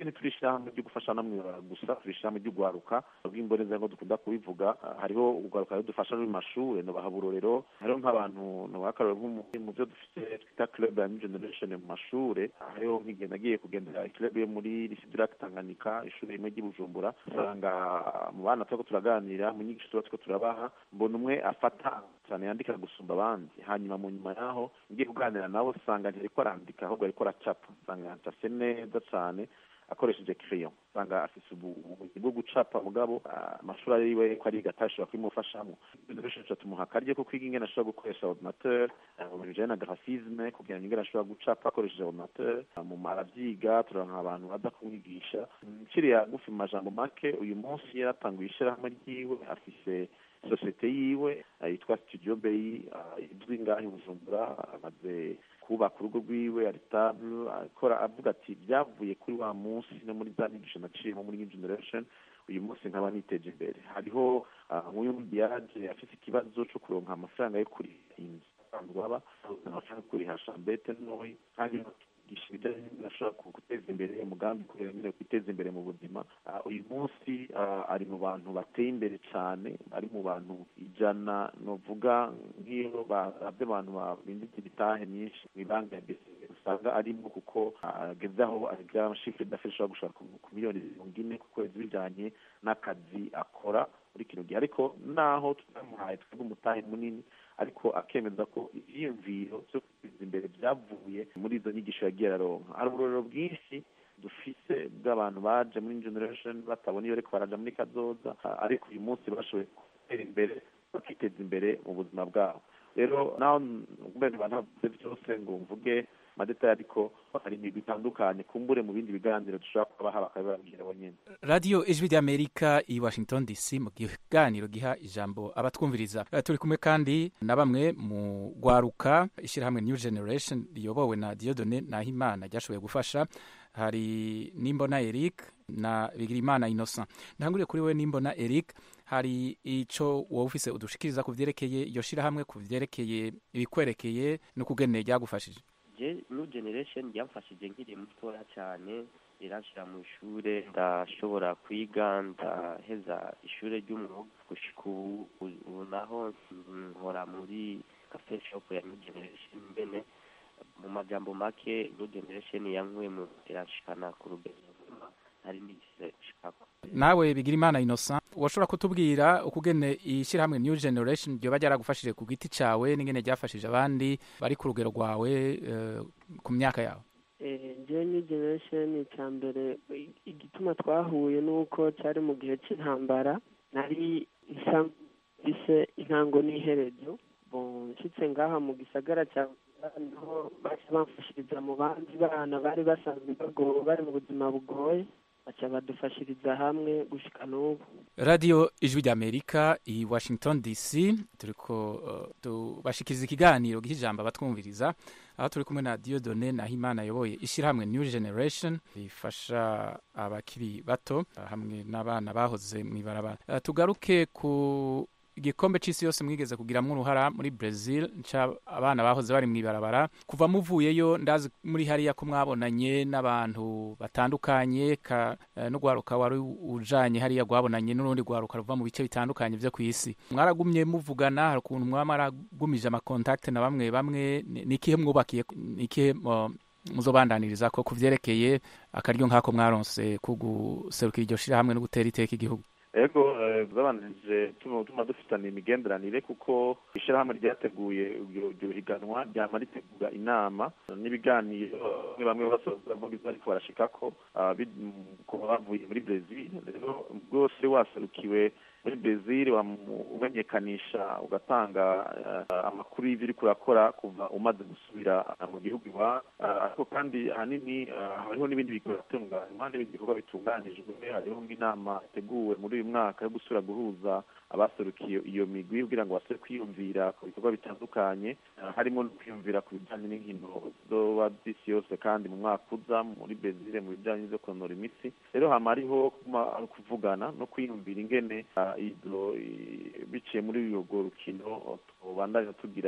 ntituri ishyirahamwe ryo gufasha namwe gusa turi ishyirahamwe ryo guharuka bw'imboneza ngo dukunda kubivuga hariho ugaruka dufasha no mu mashuri no baha uburorero hariho nk'abantu ntiwakarore mu byo dufite twita club ya new generation mu mashuri hariho nk'igihe nagiye kugendera club yo muri lisidirake tanganyika ishuri rimwe ry'i bujumbura usanga mu bana turiko turaganira mu nyigisho tuba turiko turabaha mbona umwe afata cyane yandika gusumba abandi hanyuma mu nyuma yaho ngiye kuganira nabo usanga ntariko arandika ahubwo ariko aracapa usanga yacafye neza cyane akoresheje crayon usanga afise ubumenyi bwo gucapa mugabo amashuri ariwe ko ariga atashobora kubimufashamo dushobora tumuha akaryo ko kwiga ingene ashobora gukoresha ordinateur mu bintu bijanye na graphisme kugira ngo ingene ashobora gucapa akoresheje ordinateur mu aravyiga turanka abantu baza kumwigisha kiriya gufi mu majambo make uyu munsi yaratanguye ishirahamwe ryiwe afise sosiyete yiwe yitwa studio bay izwi ngaho i bujumbura amaze kubaka urugo rwiwe aritable akora avuga ati byavuye kuri wa munsi no muri za nyigisho naciyemo muri new generation uyu munsi nkaba niteje imbere hariho nk'uyundi yaje afite ikibazo cyo kuronka amafaranga yo kuriha inzu asanzwe aba amafaranga yo kuriha shambete ntoyi kandi kwigisha ibijyanye n'ibintu ashobora guteza imbere umugambi kugira ngo kwiteza imbere mu buzima uyu munsi ari mu bantu bateye imbere cyane ari mu bantu ijana novuga nk'iyo barabye abantu babinditse ibitahe myinshi mu ibanki ya bcb usanga arimo kuko ageze aho agira shifure d'affaires ashobora gushaka ku miliyoni mirongo ine ku kwezi bijyanye n'akazi akora muri kino gihe ariko naho tutamuhaye twebwe umutahe munini ariko akemeza ko ivyiyumviro vyo kwiteza imbere vyavuye muri izo nyigisho yagiye araronka hari uburorero bwinshi dufise bw'abantu baje muri generation batabona iyo ariko baraja muri kazoza ariko uyu munsi bashoboye gutera imbere bakiteza imbere mu buzima bwabo rero naho mbere bantavuze byose ngo mvuge amadetaye ariko hari imigwi itandukanye kumbure mu bindi biganiro dushobora kubaha bakabibabwira bonyine radiyo ijwi ry'amerika i washington dc mu kiganiro giha ijambo abatwumviriza turi kumwe kandi na bamwe mu rwaruka ishyirahamwe new generation riyobowe na diodone nahimana ryashoboye gufasha hari nimbona eric na bigirimana innocent ntanguriye kuri we nimbona eric hari ico wowe ufise udushikiriza ku vyerekeye iyo shirahamwe ku vyerekeye ibikwerekeye n'ukugene ryagufashije new generation ryamfashije nkiri mutoya cyane riranshira mu ishure ndashobora kwiga ndaheza ishure ry'umwuga gushika ubu ubu naho nkora muri cafe shop ya new generation mbene mu majambo make new generation yankuye mu iranshikana ku rugero hari n'igihe shikako nawe bigira imana innocent washobora kutubwira ukugene ishyirahamwe new generation ryoba ryaragufashije ku giti cawe n'ingene ryafashije abandi bari ku rugero rwawe ku myaka yawe njyewe new generation icya mbere igituma twahuye nuko cyari mu gihe cy'intambara nari nsambise intango n'iherezo nshyitse ngaha mu gisagara cya niho baca bamfashiriza mu bandi bana bari basanzwe bagowe bari mu buzima bugoye baca badufashiriza hamwe gushika n'ubu radiyo ijwi ry'amerika i washington dc turiko uh, tubashikiriza ikiganiro gihijambo abatwumviriza aho turi kumwe na diodone nahimana ayoboye ishyirahamwe new generation rifasha abakiri bato uh, hamwe n'abana bahoze mu ibarabara uh, tugaruke ku igikombe c'isi yose mwigeze kugiramwo uruhara muri Brazil nca abana bahoze bari mw'ibarabara kuva muvuyeyo ndazi muri hariya ko mwabonanye n'abantu batandukanye ka uh, n'ugwaruka wari ujanye hariya gwabonanye n'urundi gwaruka ruva mu bice bitandukanye vyo kw'isi mwaragumye muvugana hari ukuntu mwaba maragumije amakontakte na bamwe bamwe nikihe mwubakiye nikihe uh, muzobandaniriza ko kuvyerekeye akaryo nk'ako mwaronse kuguserukira iryo shirahamwe no gutera iteka igihugu ego zabanije tuma dufitana imigenderanire kuko ishyirahamwe ryateguye iryo higanwa ryama ritegura inama n'ibiganiro bamwe bamwe basoza bavuga ariko barashikako kuba bavuye muri brezil rero bwose waserukiwe muri brezil umenyekanisha ugatanga amakuru y'ibyo uri kurakora kuva umaze gusubira mu gihugu iwawe ariko kandi ahanini hariho n'ibindi bikorwa n'ibindi bikorwa bitunganijwe hariho nk'inama yateguwe muri uyu mwaka yo gusubira guhuza abaserukiye iyo migwi kugira ngo basubire kwiyumvira ku bikorwa bitandukanye harimo no kwiyumvira ku bijyanye n'inkino zoba z'isi yose kandi mu mwaka uza muri brezil mu bijyanye no kunonora imitsi rero hama hariho kuvugana no kwiyumvira ingene izo biciye muri urwo rukino tubandanya tugira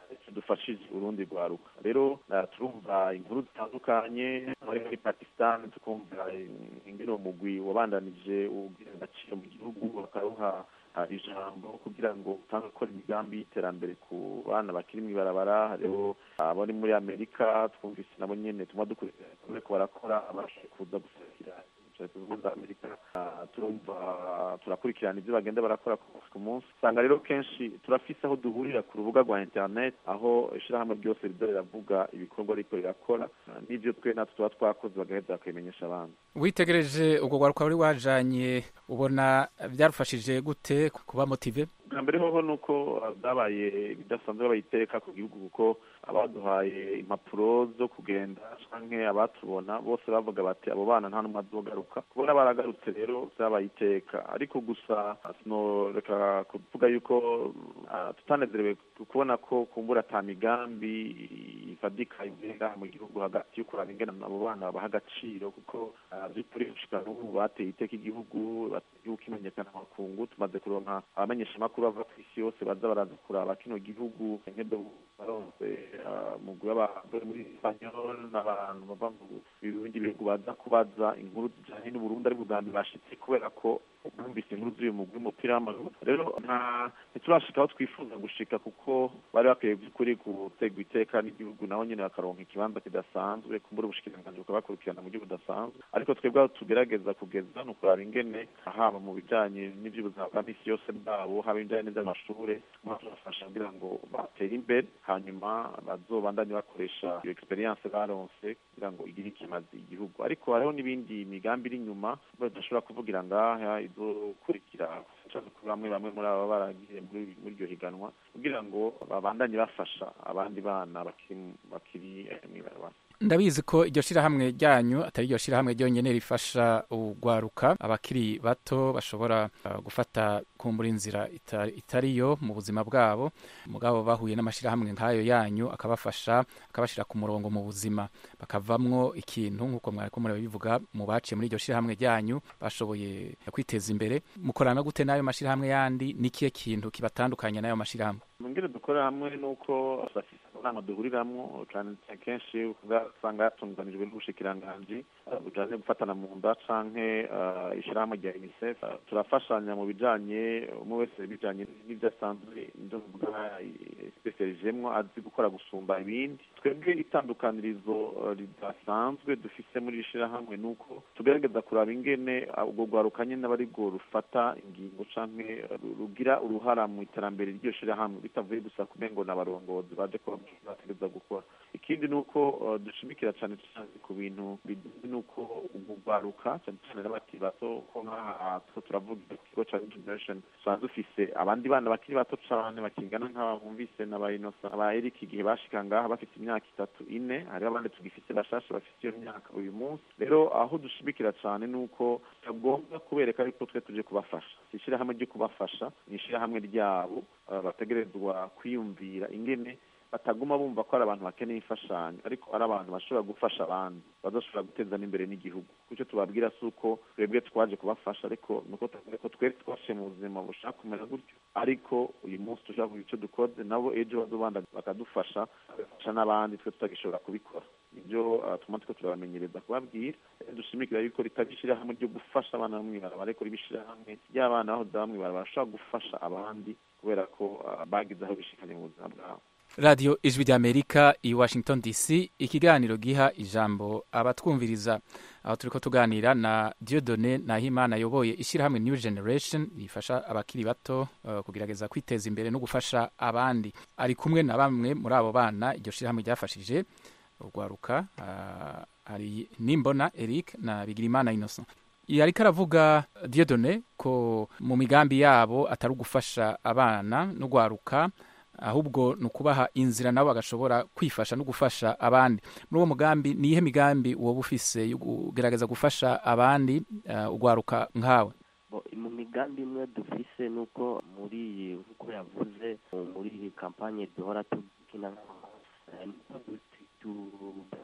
dufashije urundi rwaruka rero uh, turumva inkuru zitandukanye muri muri pakistan tukumva ingene umugwi wabandanije ugira agaciro mu gihugu bakaruha hari ijambo kugira ngo utange gukora imigambi y'iterambere ku bana bakiri mu ibarabara hariho abari muri amerika twumvise nabo nyene tuma dukurikirana bariko barakora abashoboye kuza guserukira leta zunze ubumwe za amerika Ah, turumva turakurikirana ibyo bagenda barakora ku munsi ku munsi usanga rero kenshi turafise aho duhurira ku rubuga rwa internet aho ishirahamwe ryose riza riravuga ibikorwa riko rirakora Ah, n'ivyo twe natwe tuba twakoze bagaheza bakabimenyesha abandi witegereje ubwo rwaruka wari wajanye ubona byarufashije gute kuba motive bwa mbere hoho ni uko uh, byabaye bidasanzwe bayiteka ku gihugu kuko abaduhaye impapuro zo kugenda canke abatubona bose bavuga bati abo bana nta n'umwe azogaruka kubona baragarutse rero byabaye iteka ariko gusa uh, sinoreka kuvuga yuko uh, tutanezerewe kubona ko kumbura ata migambi ifadika igenda mu gihugu hagati yo kuraba ingene abo bana babaha agaciro kuko uh, by'ukuri gushika n'ubu bateye iteka igihugu bateye igihugu kimenyekana mu makungu tumaze kuronka abamenyeshamakuru bava ku isi yose baza baraza kuraba kino gihugu nkedo baronse uh, mugwi w'abantu muri espanyol n'abantu bava mu bindi bihugu baza kubaza inkuru zijanye n'uburundi ari bwa mbere bashitse kubera ko bumvise inkuru z'uyu mugwi w'umupira w'amaguru rero nta ntiturashika aho twifuza gushika kuko bari bakwiye by'ukuri gutegwa iteka n'igihugu nabo nyene bakaronka ikibanza kidasanzwe kumbura ubushikiranganji bukabakurikirana mu buryo budasanzwe ariko twebwe aho tugerageza kugeza ni ukuraba ingene haba mu bijanye n'ivy'ubuzima bwa misi yose bwabo haba ibijanye n'ivy'amashure nkaho turafasha kugira ngo batere imbere hanyuma bazobandanye bakoresha iyo experience baronse kugira ngo igire ikimazi igihugu ariko hariho n'ibindi migambi iri inyuma badashobora kuvugira ngaha izokurikira cyane kuri bamwe bamwe muri aba baragiye muri muri iryo higanwa kugira ngo babandanye bafasha abandi bana bakiri bakiri eh, mw'ibarabara ndabizi ko iryo shirahamwe ryanyu atari iryo shirahamwe ryonyene rifasha urwaruka abakiri bato bashobora uh, gufata kumbura inzira itari, itariyo mu buzima bwabo mugabo bahuye n'amashirahamwe nk'ayo yanyu akabafasha akabashira ku murongo mu buzima bakavamwo ikintu nk'uko mwariko murabivuga mu baciye muri iryo shirahamwe ryanyu bashoboye kwiteza imbere mukorana gute n'ayo mashirahamwe yandi n'ikihe kintu kibatandukanya n'ayo mashirahamwe mungire dukorera hamwe nuko bafise inama duhuriramwo cane kenshi usanga yatunganijwe n'ubushikiranganji uh, bujanye gufatana mu nda canke uh, ishirahamwe rya unicef Uh, turafashanya mu bijanye umwe wese bijanye n'ivyo asanzwe ivyo mvuga spesialijemwo azi gukora gusumba ibindi twebwe itandukanirizo uh, ridasanzwe dufise muri iri shirahamwe nuko tugerageza kuraba ingene uh, urwo rwaruka nyene aba arirwo rufata ingingo canke uh, rugira uruhara mu iterambere ry'iryo shirahamwe bitavuye gusa kumengo n'abarongozi baje kuba bategereza gukora ikindi ni uko uh, dushimikira cane cane ku bintu bijanye n'uko urwaruka cane cane n'abakiri bato ko nk'aha two turavuga ikigo ca generation tusanzwe dufise abandi bana bakiri bato cane bakingana nk'aba bumvise n'aba inosa aba eric igihe bashika ngaha bafite imyaka itatu ine hariho abandi tugifise bashasha bafite iyo myaka uyu munsi rero aho dushimikira cane ni uko tugomba kubereka ariko twe tuje kubafasha si ishirahamwe ryo kubafasha ni ishirahamwe ryabo uh, bategerezwa kwiyumvira ingene bataguma bumva ko ari abantu bakeneye imfashanyo ariko ari abantu bashobora gufasha abandi bazoshobora guteza n'imbere n'igihugu kuco tubabwira si uko twebwe twaje kubafasha ariko nuko tuvuga ko twese twashiye mu buzima bushaka kumera gutyo ariko uyu munsi dushobora kugira ico dukoze nabo ejo bazobanda bakadufasha bagafasha n'abandi twe tutagishobora kubikora ibyo uh, tuma turiko turabamenyereza kubabwira dushimikira yuko ritari ishirahamwe ryo gufasha abana bo mw'ibarabara ariko riba ishirahamwe ry'abana baho baba mw'ibarabara bashobora gufasha abandi kubera ko uh, bagize aho bishikanye mu buzima bwabo radiyo ijwi ry'amerika i washington dc ikiganiro giha ijambo abatwumviriza aho turi ko tuganira na diodone nahimana ayoboye ishyirahamwe new generation rifasha abakiri bato uh, kugerageza kwiteza imbere no gufasha abandi ari kumwe na bamwe muri abo bana iryo shyirahamwe ryafashije urwaruka uh, hari nimbona eric na bigirimana innocent ariko aravuga diodone ko mu migambi yabo atari ugufasha abana no gwaruka ahubwo ni ukubaha inzira nabo bagashobora kwifasha no gufasha abandi muri uwo mugambi ni ihe migambi woba ufise yo kugerageza gufasha abandi uh, ugwaruka nkawe mu migambi imwe dufise nuko muri iyi nk'uko yavuze muri iyi kampanye duhora tukina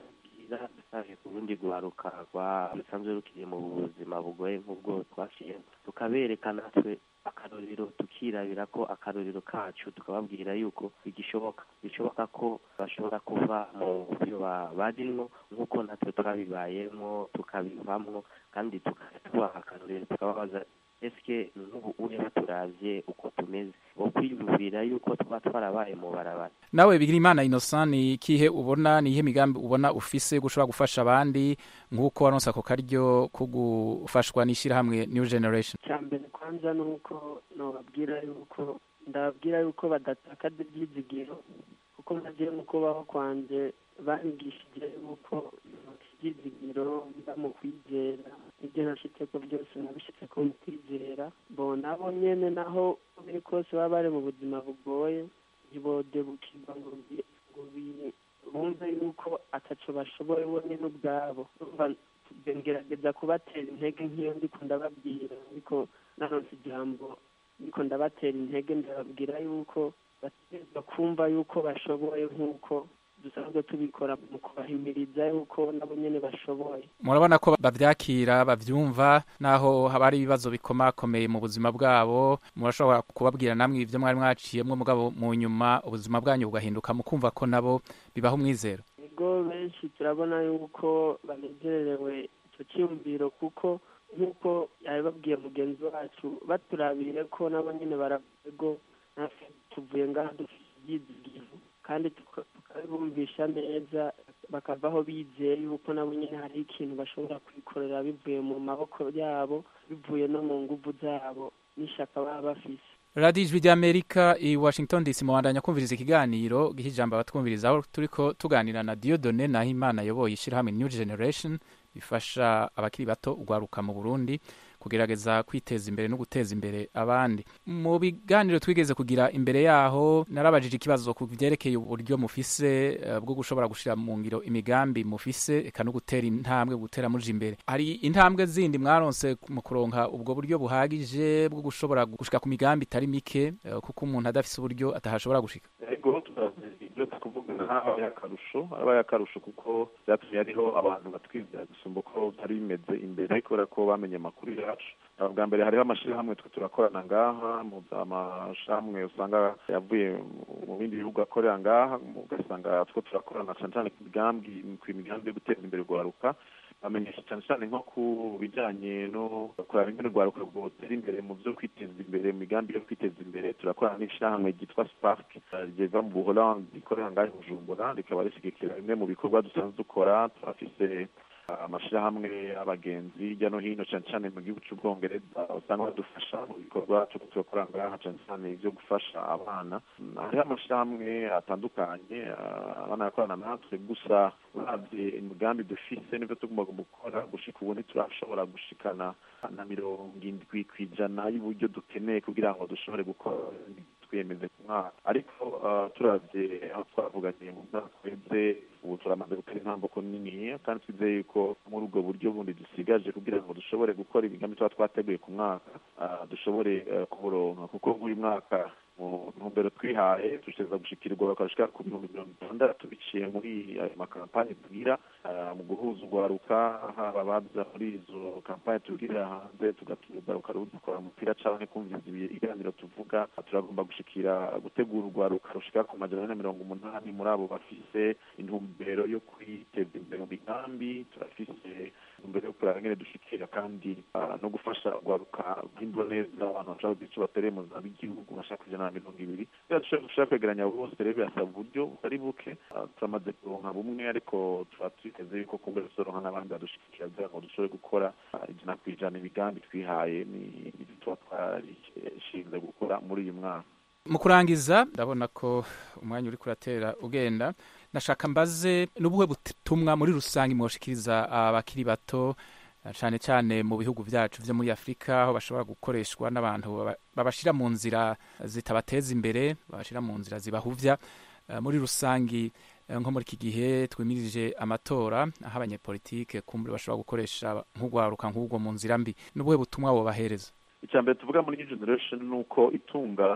byiza dusabye ku rundi rwaruka rwa rusanzwe rukiri mu buzima bugoye nk'ubwo twaciyemo tukabereka natwe akarorero tukirabira ko akarorero kacu tukababwira yuko bigishoboka bishoboka ko bashobora kuva mu byo ba- barimwo nk'uko natwe twabibayemo tukabivamwo kandi tukabaha akarorero tukababaza eske nk'ubu uje baturavye uko tumeze wo kwiyumvira yuko tuba twarabaye mu barabara nawe bigirimana innocent ni ikihe ubona ni iyihe migambi ubona ufise yo gushobora gufasha abandi nk'uko waronse ako karyo ko gufashwa n'ishyirahamwe new generation icya mbere kwanza ni uko nababwira yuko ndababwira yuko badatakaza ibyizigiro kuko nagiye mu kubaho kwanjye banyigishije yuko ibyizigiro biba mu kwizera ibyo nashyitse ko byose nabishyitse ko mu kwizera bo nabo nyene naho uko biri kose baba bari mu buzima bugoye ntibodebukirwa ngo bi- ngo bi- bumve yuko ataco bashoboye bonyene ubwabo Urumva ngerageza kubatera intege nk'iyo ndiko ndababwira ariko naronse ijambo ndiko ndabatera intege ndababwira yuko bategerezwa kumva yuko bashoboye nk'uko dusanzwe tubikora mu kubahimiriza yuko nabo nyene bashoboye murabona ko bavyakira bavyumva naho haba hari ibibazo bikomakomeye mu buzima bwabo murashobora kubabwira namwe ivyo mwari mwaciyemwo mugabo mu nyuma ubuzima bwanyu bugahinduka mukumva ko nabo bibaha umwizero ubwo benshi turabona yuko banezerewe icyo cyiyumviro kuko nk'uko yabibabwiye mugenzi wacu baturabire ko nabo nyine baravuga ngo natwe tuvuye ngaha dufite ibyizigiro kandi tuka- tukabibumvisha neza bakavaho bizeye yuko nabo nyine hari ikintu bashobora kwikorera bivuye mu maboko yabo bivuye no mu nguvu zabo n'ishyaka baba bafise radiyo ijwi ry'amerika i washington dc mubandanya kumviriza ikiganiro giha ijambo abatwumviriza aho turiko tuganira na diodone naho imana ayoboye ishyirahamwe new generation bifasha abakiri bato ugwaruka mu burundi kugerageza kwiteza imbere no guteza imbere abandi mu biganiro twigeze kugira imbere yaho narabajije ikibazo ku byerekeye uburyo mufise eh, bwo gushobora gushira mu ngiro imigambi mufise eka no gutera intambwe gutera muje imbere hari intambwe zindi mwaronse mu kuronka ubwo buryo buhagije bwo gushobora gushika ku migambi itari mike eh, kuko umuntu adafise uburyo atahashobora gushika ego turazi ibyo tukuvuga habaye akarusho habaye akarusho kuko byatumye hariho abantu batwizera gusumba uko byari bimeze imbere kubera ko bamenye amakuru yacu Uh, bwa mbere hariho amashyirahamwe twe turakorana ngaha mu za amashyirahamwe usanga yavuye mu- mu bindi bihugu akorera ngaha ugasanga two turakorana cyane cyane ku migambi ku migambi yo guteza imbere urwaruka bamenyesha cyane cyane nko ku bijyanye no kuraba ingene urwaruka rwotera imbere mu byo kwiteza imbere mu migambi yo kwiteza imbere turakorana n'ishyirahamwe ryitwa spark uh, riva mu buholandi rikorera ngaha i bujumbura rikaba rishyigikira bimwe mu bikorwa dusanzwe dukora turafise amashyirahamwe y'abagenzi hirya no hino cyane cyane mu gihugu cy'ubwongereza usanga badufasha mu bikorwa cyo tugakora ngaha cyane cyane ibyo gufasha abana Mm, hariho amashyirahamwe atandukanye ah, abana yakorana natwe gusa uravye imigambi dufise n'ibyo tugomba gukora gushika ubu ntiturashobora gushikana na mirongo indwi ku ijana y'uburyo dukeneye kugira ngo dushobore gukora twiyemeze ku mwaka ariko ah, turavye aho twavuganye mu mwaka uheze ubu turamaze gutera intambwe nini kandi twizeye yuko muri ubwo buryo bundi dusigaje kugira ngo dushobore gukora imigambi tuba twateguye ku mwaka ah, dushobore eh, kuburonka kuko buri mwaka mu ntumbero twihaye dushobora gushikirwa bakashika ku bihumbi mirongo itandatu biciye muri ayo makampani tugira ah, mu guhuza urwaruka haba abaza muri izo kampani tubwirira hanze tugaruka dukora umupira canke kumviriza ibi- ibiganiro tuvuga turagomba gushikira gutegura urwaruka rushika ku majana ane na mirongo umunani muri abo bafise intumbero yo kwiteza imbere mu migambi turafise intumbero yo kuraba ingene dushikira kandi ah, no gufasha urwaruka rw'indwa neza abantu bashaka kugira ico batereye mu buzima bw'igihugu bashaka kujana na mirongo ibiri rero dushaka dushaka kwegeranya abo bose rero birasaba uburyo butari buke Ah, turamaze kuronka bumwe ariko tuba twiteze yuko kubwo tuzoronka n'abandi badushigikira kugira ngo dushobore gukora ah, ijana ku ijana imigambi twihaye ni ibyo tuba twarishinze gukora muri uyu mwaka mu kurangiza ndabona ko umwanya uri kuratera ugenda nashaka mbaze n'ubuhe butumwa muri rusange mwoshikiriza abakiri bato cyane cyane mu bihugu byacu byo muri afurika aho bashobora gukoreshwa n'abantu baba- babashira mu nzira zitabateza imbere babashira mu nzira zibahuvya Eh, muri rusangi eh, nko muri iki gihe twimirije amatora aho abanyepolitike kumbure bashobora gukoresha nk'urwaruka nk'ubwo mu nzira mbi n'ubuhe butumwa bobahereza icya mbere tuvuga muri new generation ni uko itunga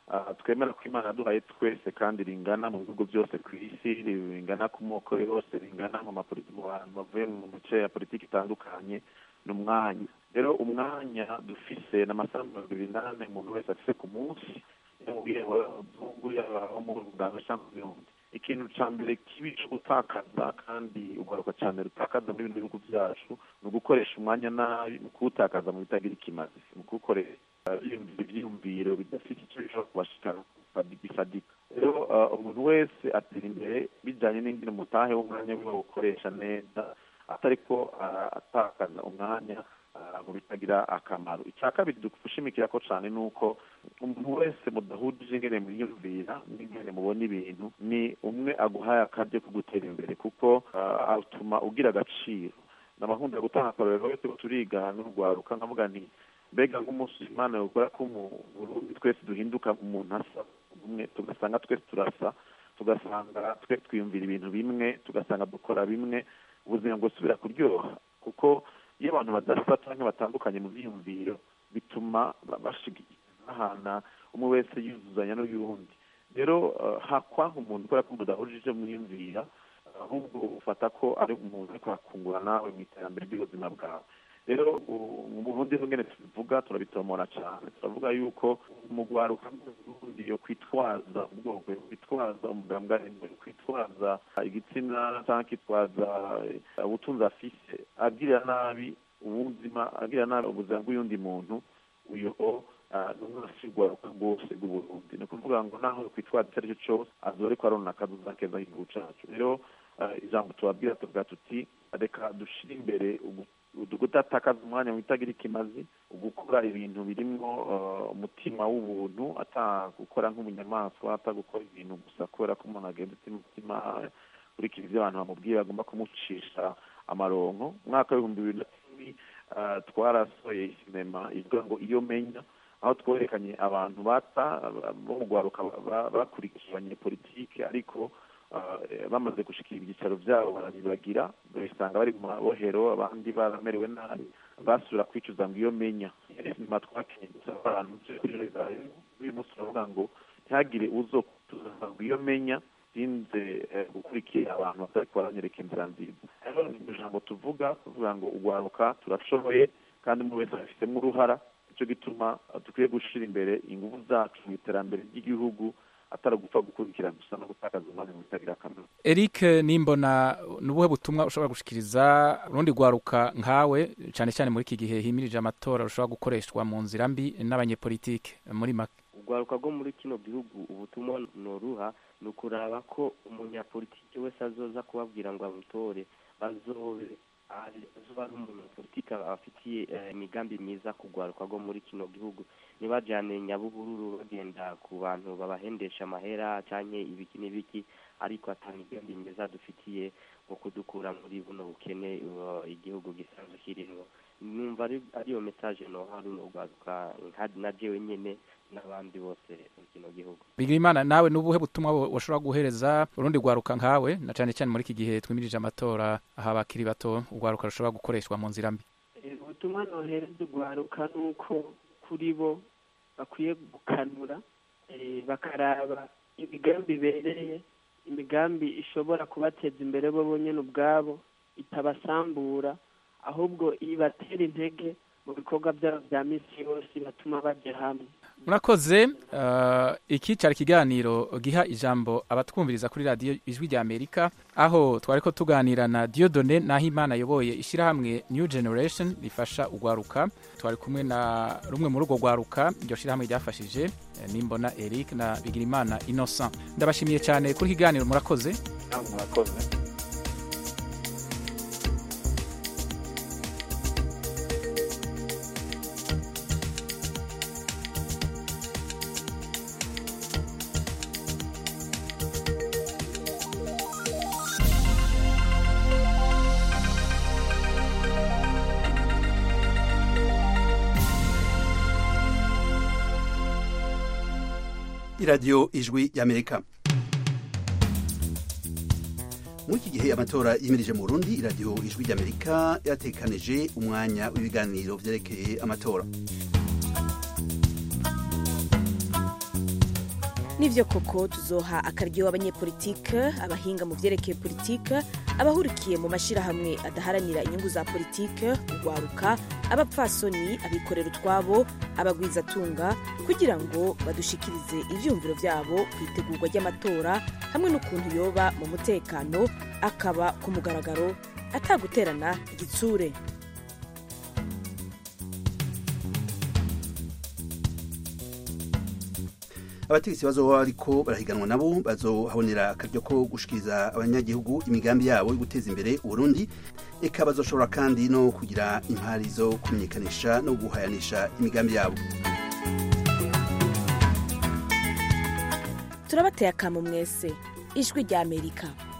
twemera ko imana yaduhaye twese kandi ringana mu bihugu byose ku isi ringana ku moko yose ringana mu bantu bavuye mu mice ya politiki itandukanye ni umwanya rero umwanya dufise ni amasaha mirongo ibiri n'ane umuntu wese afise ku munsi yamubwiye abazungu yaba abo mu ruganda cyangwa ibihumbi ikintu cya mbere kibi cyo gutakaza kandi ugaruka cyane rutakaza muri bino bihugu byacu ni ugukoresha umwanya nabi mu kuwutakaza mu bitagira ikimazi mu kuwukoresha ibyiyumviro bidafite icyo bishobora kubashikana bifadika rero umuntu wese atera imbere bijyanye n'ingene umutahe w'umwanya wiwe awukoresha neza atari ko atakaza umwanya mu bitagira akamaro icya kabiri dushimikira ko cyane ni uko umuntu wese mudahuje ingene mwiyumvira n'ingene mubona ibintu ni umwe aguhaye akaryo ko gutera imbere kuko atuma ugira agaciro n'abakunda gutanga akarorero wese ko turiga n'urwaruka nkavuga nti mbega nk'umunsi imana yokora ko mu burundi twese duhinduka umuntu asa umwe tugasanga twese turasa tugasanga twe twiyumvira ibintu bimwe tugasanga dukora bimwe ubuzima bwosubira kuryoha kuko iyo abantu badasa cyangwa batandukanye mu byiyumviro bituma bahana umwe wese yuzuzanya n'uyundi rero hakwanga umuntu kubera ko mudahujije mwiyumvira ahubwo ufata ko ari umuntu ariko akungura nawe mu iterambere ry'ubuzima bwawe rero mu burundi ngene tubivuga turabitomora cyane turavuga yuko umugwaruka w'uburundi yo kwitwaza ubwoko yo kwitwaza umugambwe arimo yo kwitwaza igitsina cyangwa akitwaza ubutunzi afise agirira nabi ubuzima agirira nabi ubuzima bw'uyundi muntu uyo n'umwasigwaruka rwose rw'uburundi ni ukuvuga ngo naho kwitwaza icyo ari cyo cyose azore ko arona akazuza keza k'igihugu cacu rero ijambo tubabwira tuvuga tuti reka dushire imbere kudatakaza umwanya mu bitagira ikimazi gukora ibintu birimo umutima w'ubuntu atagukora nk'umunyamaswa atagukora ibintu gusa kubera ko umuntu agenda umutima kurikira ibyo abantu bamubwiye bagomba kumucisha amaronko umwaka w'ibihumbi bibiri na cumi twarasohoye sinema ivuga ngo iyo menya aho twerekanye abantu bata bo mu rwaruka bakurikiye abanyepolitike ariko bamaze gushikira ibyicaro byabo barabibagira bisanga bari mu mabohero abandi baramerewe nabi basubira kwicuza ngo iyo menya nyuma twakenye gusa abantu kuri uyu munsi turavuga ngo ntihagire uzo kutuza ngo iyo menya sinze gukurikira abantu batari baranyereka inzira nziza rero ni ijambo tuvuga tuvuga ngo urwaruka turashoboye kandi umuntu wese abifitemo uruhara nicyo gituma dukwiye gushyira imbere ingufu zacu mu iterambere ry'igihugu atari gupfa gukurikira gusa no gutakaza umwanya mu bitagira akamaro eric nimbona ni ubuhe butumwa ushobora gushikiriza urundi rwaruka nkawe cyane cyane muri iki gihe himirije amatora rushobora gukoreshwa mu nzira mbi n'abanyepolitike muri make urwaruka rwo muri kino gihugu ubutumwa noruha ni ukuraba ko umunyapolitike wese azoza kubabwira ngo amutore bazobe azuba ari umunyapolitike afitiye imigambi myiza ku rwaruka rwo muri kino gihugu ntibajyane nyabuhururu bagenda ku bantu babahendesha amahera cyangwa ibiki n'ibiki ariko atanga imigambi myiza dufitiye nko kudukura muri buno bukene igihugu gisanzwe kirimo numva ariyo mesaje no hari urwaruka na jewe nyine n'abandi bose mu kino gihugu bigira imana nawe n'ubuhe butumwa washobora guhereza urundi rwaruka nkawe na cyane cyane muri iki gihe twimirije amatora aho abakiri bato urwaruka rushobora gukoreshwa mu nzira mbi ubutumwa nohereza urwaruka ni uko kuri bo bakwiye gukanura bakaraba imigambi ibereye imigambi ishobora kubateza imbere bo bonyine ubwabo itabasambura ahubwo ibatera intege mu bikorwa byabo bya minsi yose batuma bajya hamwe murakoze iki cyari ikiganiro giha ijambo abatwumviriza kuri radiyo ijwi rya amerika aho twari ko tuganira na diodone naho imana ayoboye ishyirahamwe new generation rifasha urwaruka twari kumwe na rumwe muri urwo rwaruka iryo shyirahamwe ryafashije nimbona eric na bigirimana innocent ndabashimiye cyane kuri ikiganiro murakoze murakoze iradiyo ijwi y'amerika muri iki gihe amatora yimirije mu burundi iradiyo ijwi ry'amerika yatekanije umwanya w'ibiganiro byerekeye amatora nivyo koko tuzoha akaryo abanyepolitike abahinga mu vyerekeye politike abahurikiye mu mashirahamwe adaharanira inyungu za politike urwaruka abapfasoni abikorera utwabo abagwizatunga kugira ngo badushikirize ivyumviro vyabo ku itegurwa ry'amatora hamwe n'ukuntu yoba mu mutekano akaba ku mugaragaro ataguterana igitsure abategetsi bazoba bariko barahiganwa nabo bazohabonera akaryo ko gushikiriza abanyagihugu imigambi yabo yo guteza imbere uburundi eka bazoshobora kandi no kugira impari zo kumenyekanisha no guhayanisha imigambi yabo turabateye akamu mwese ijwi rya amerika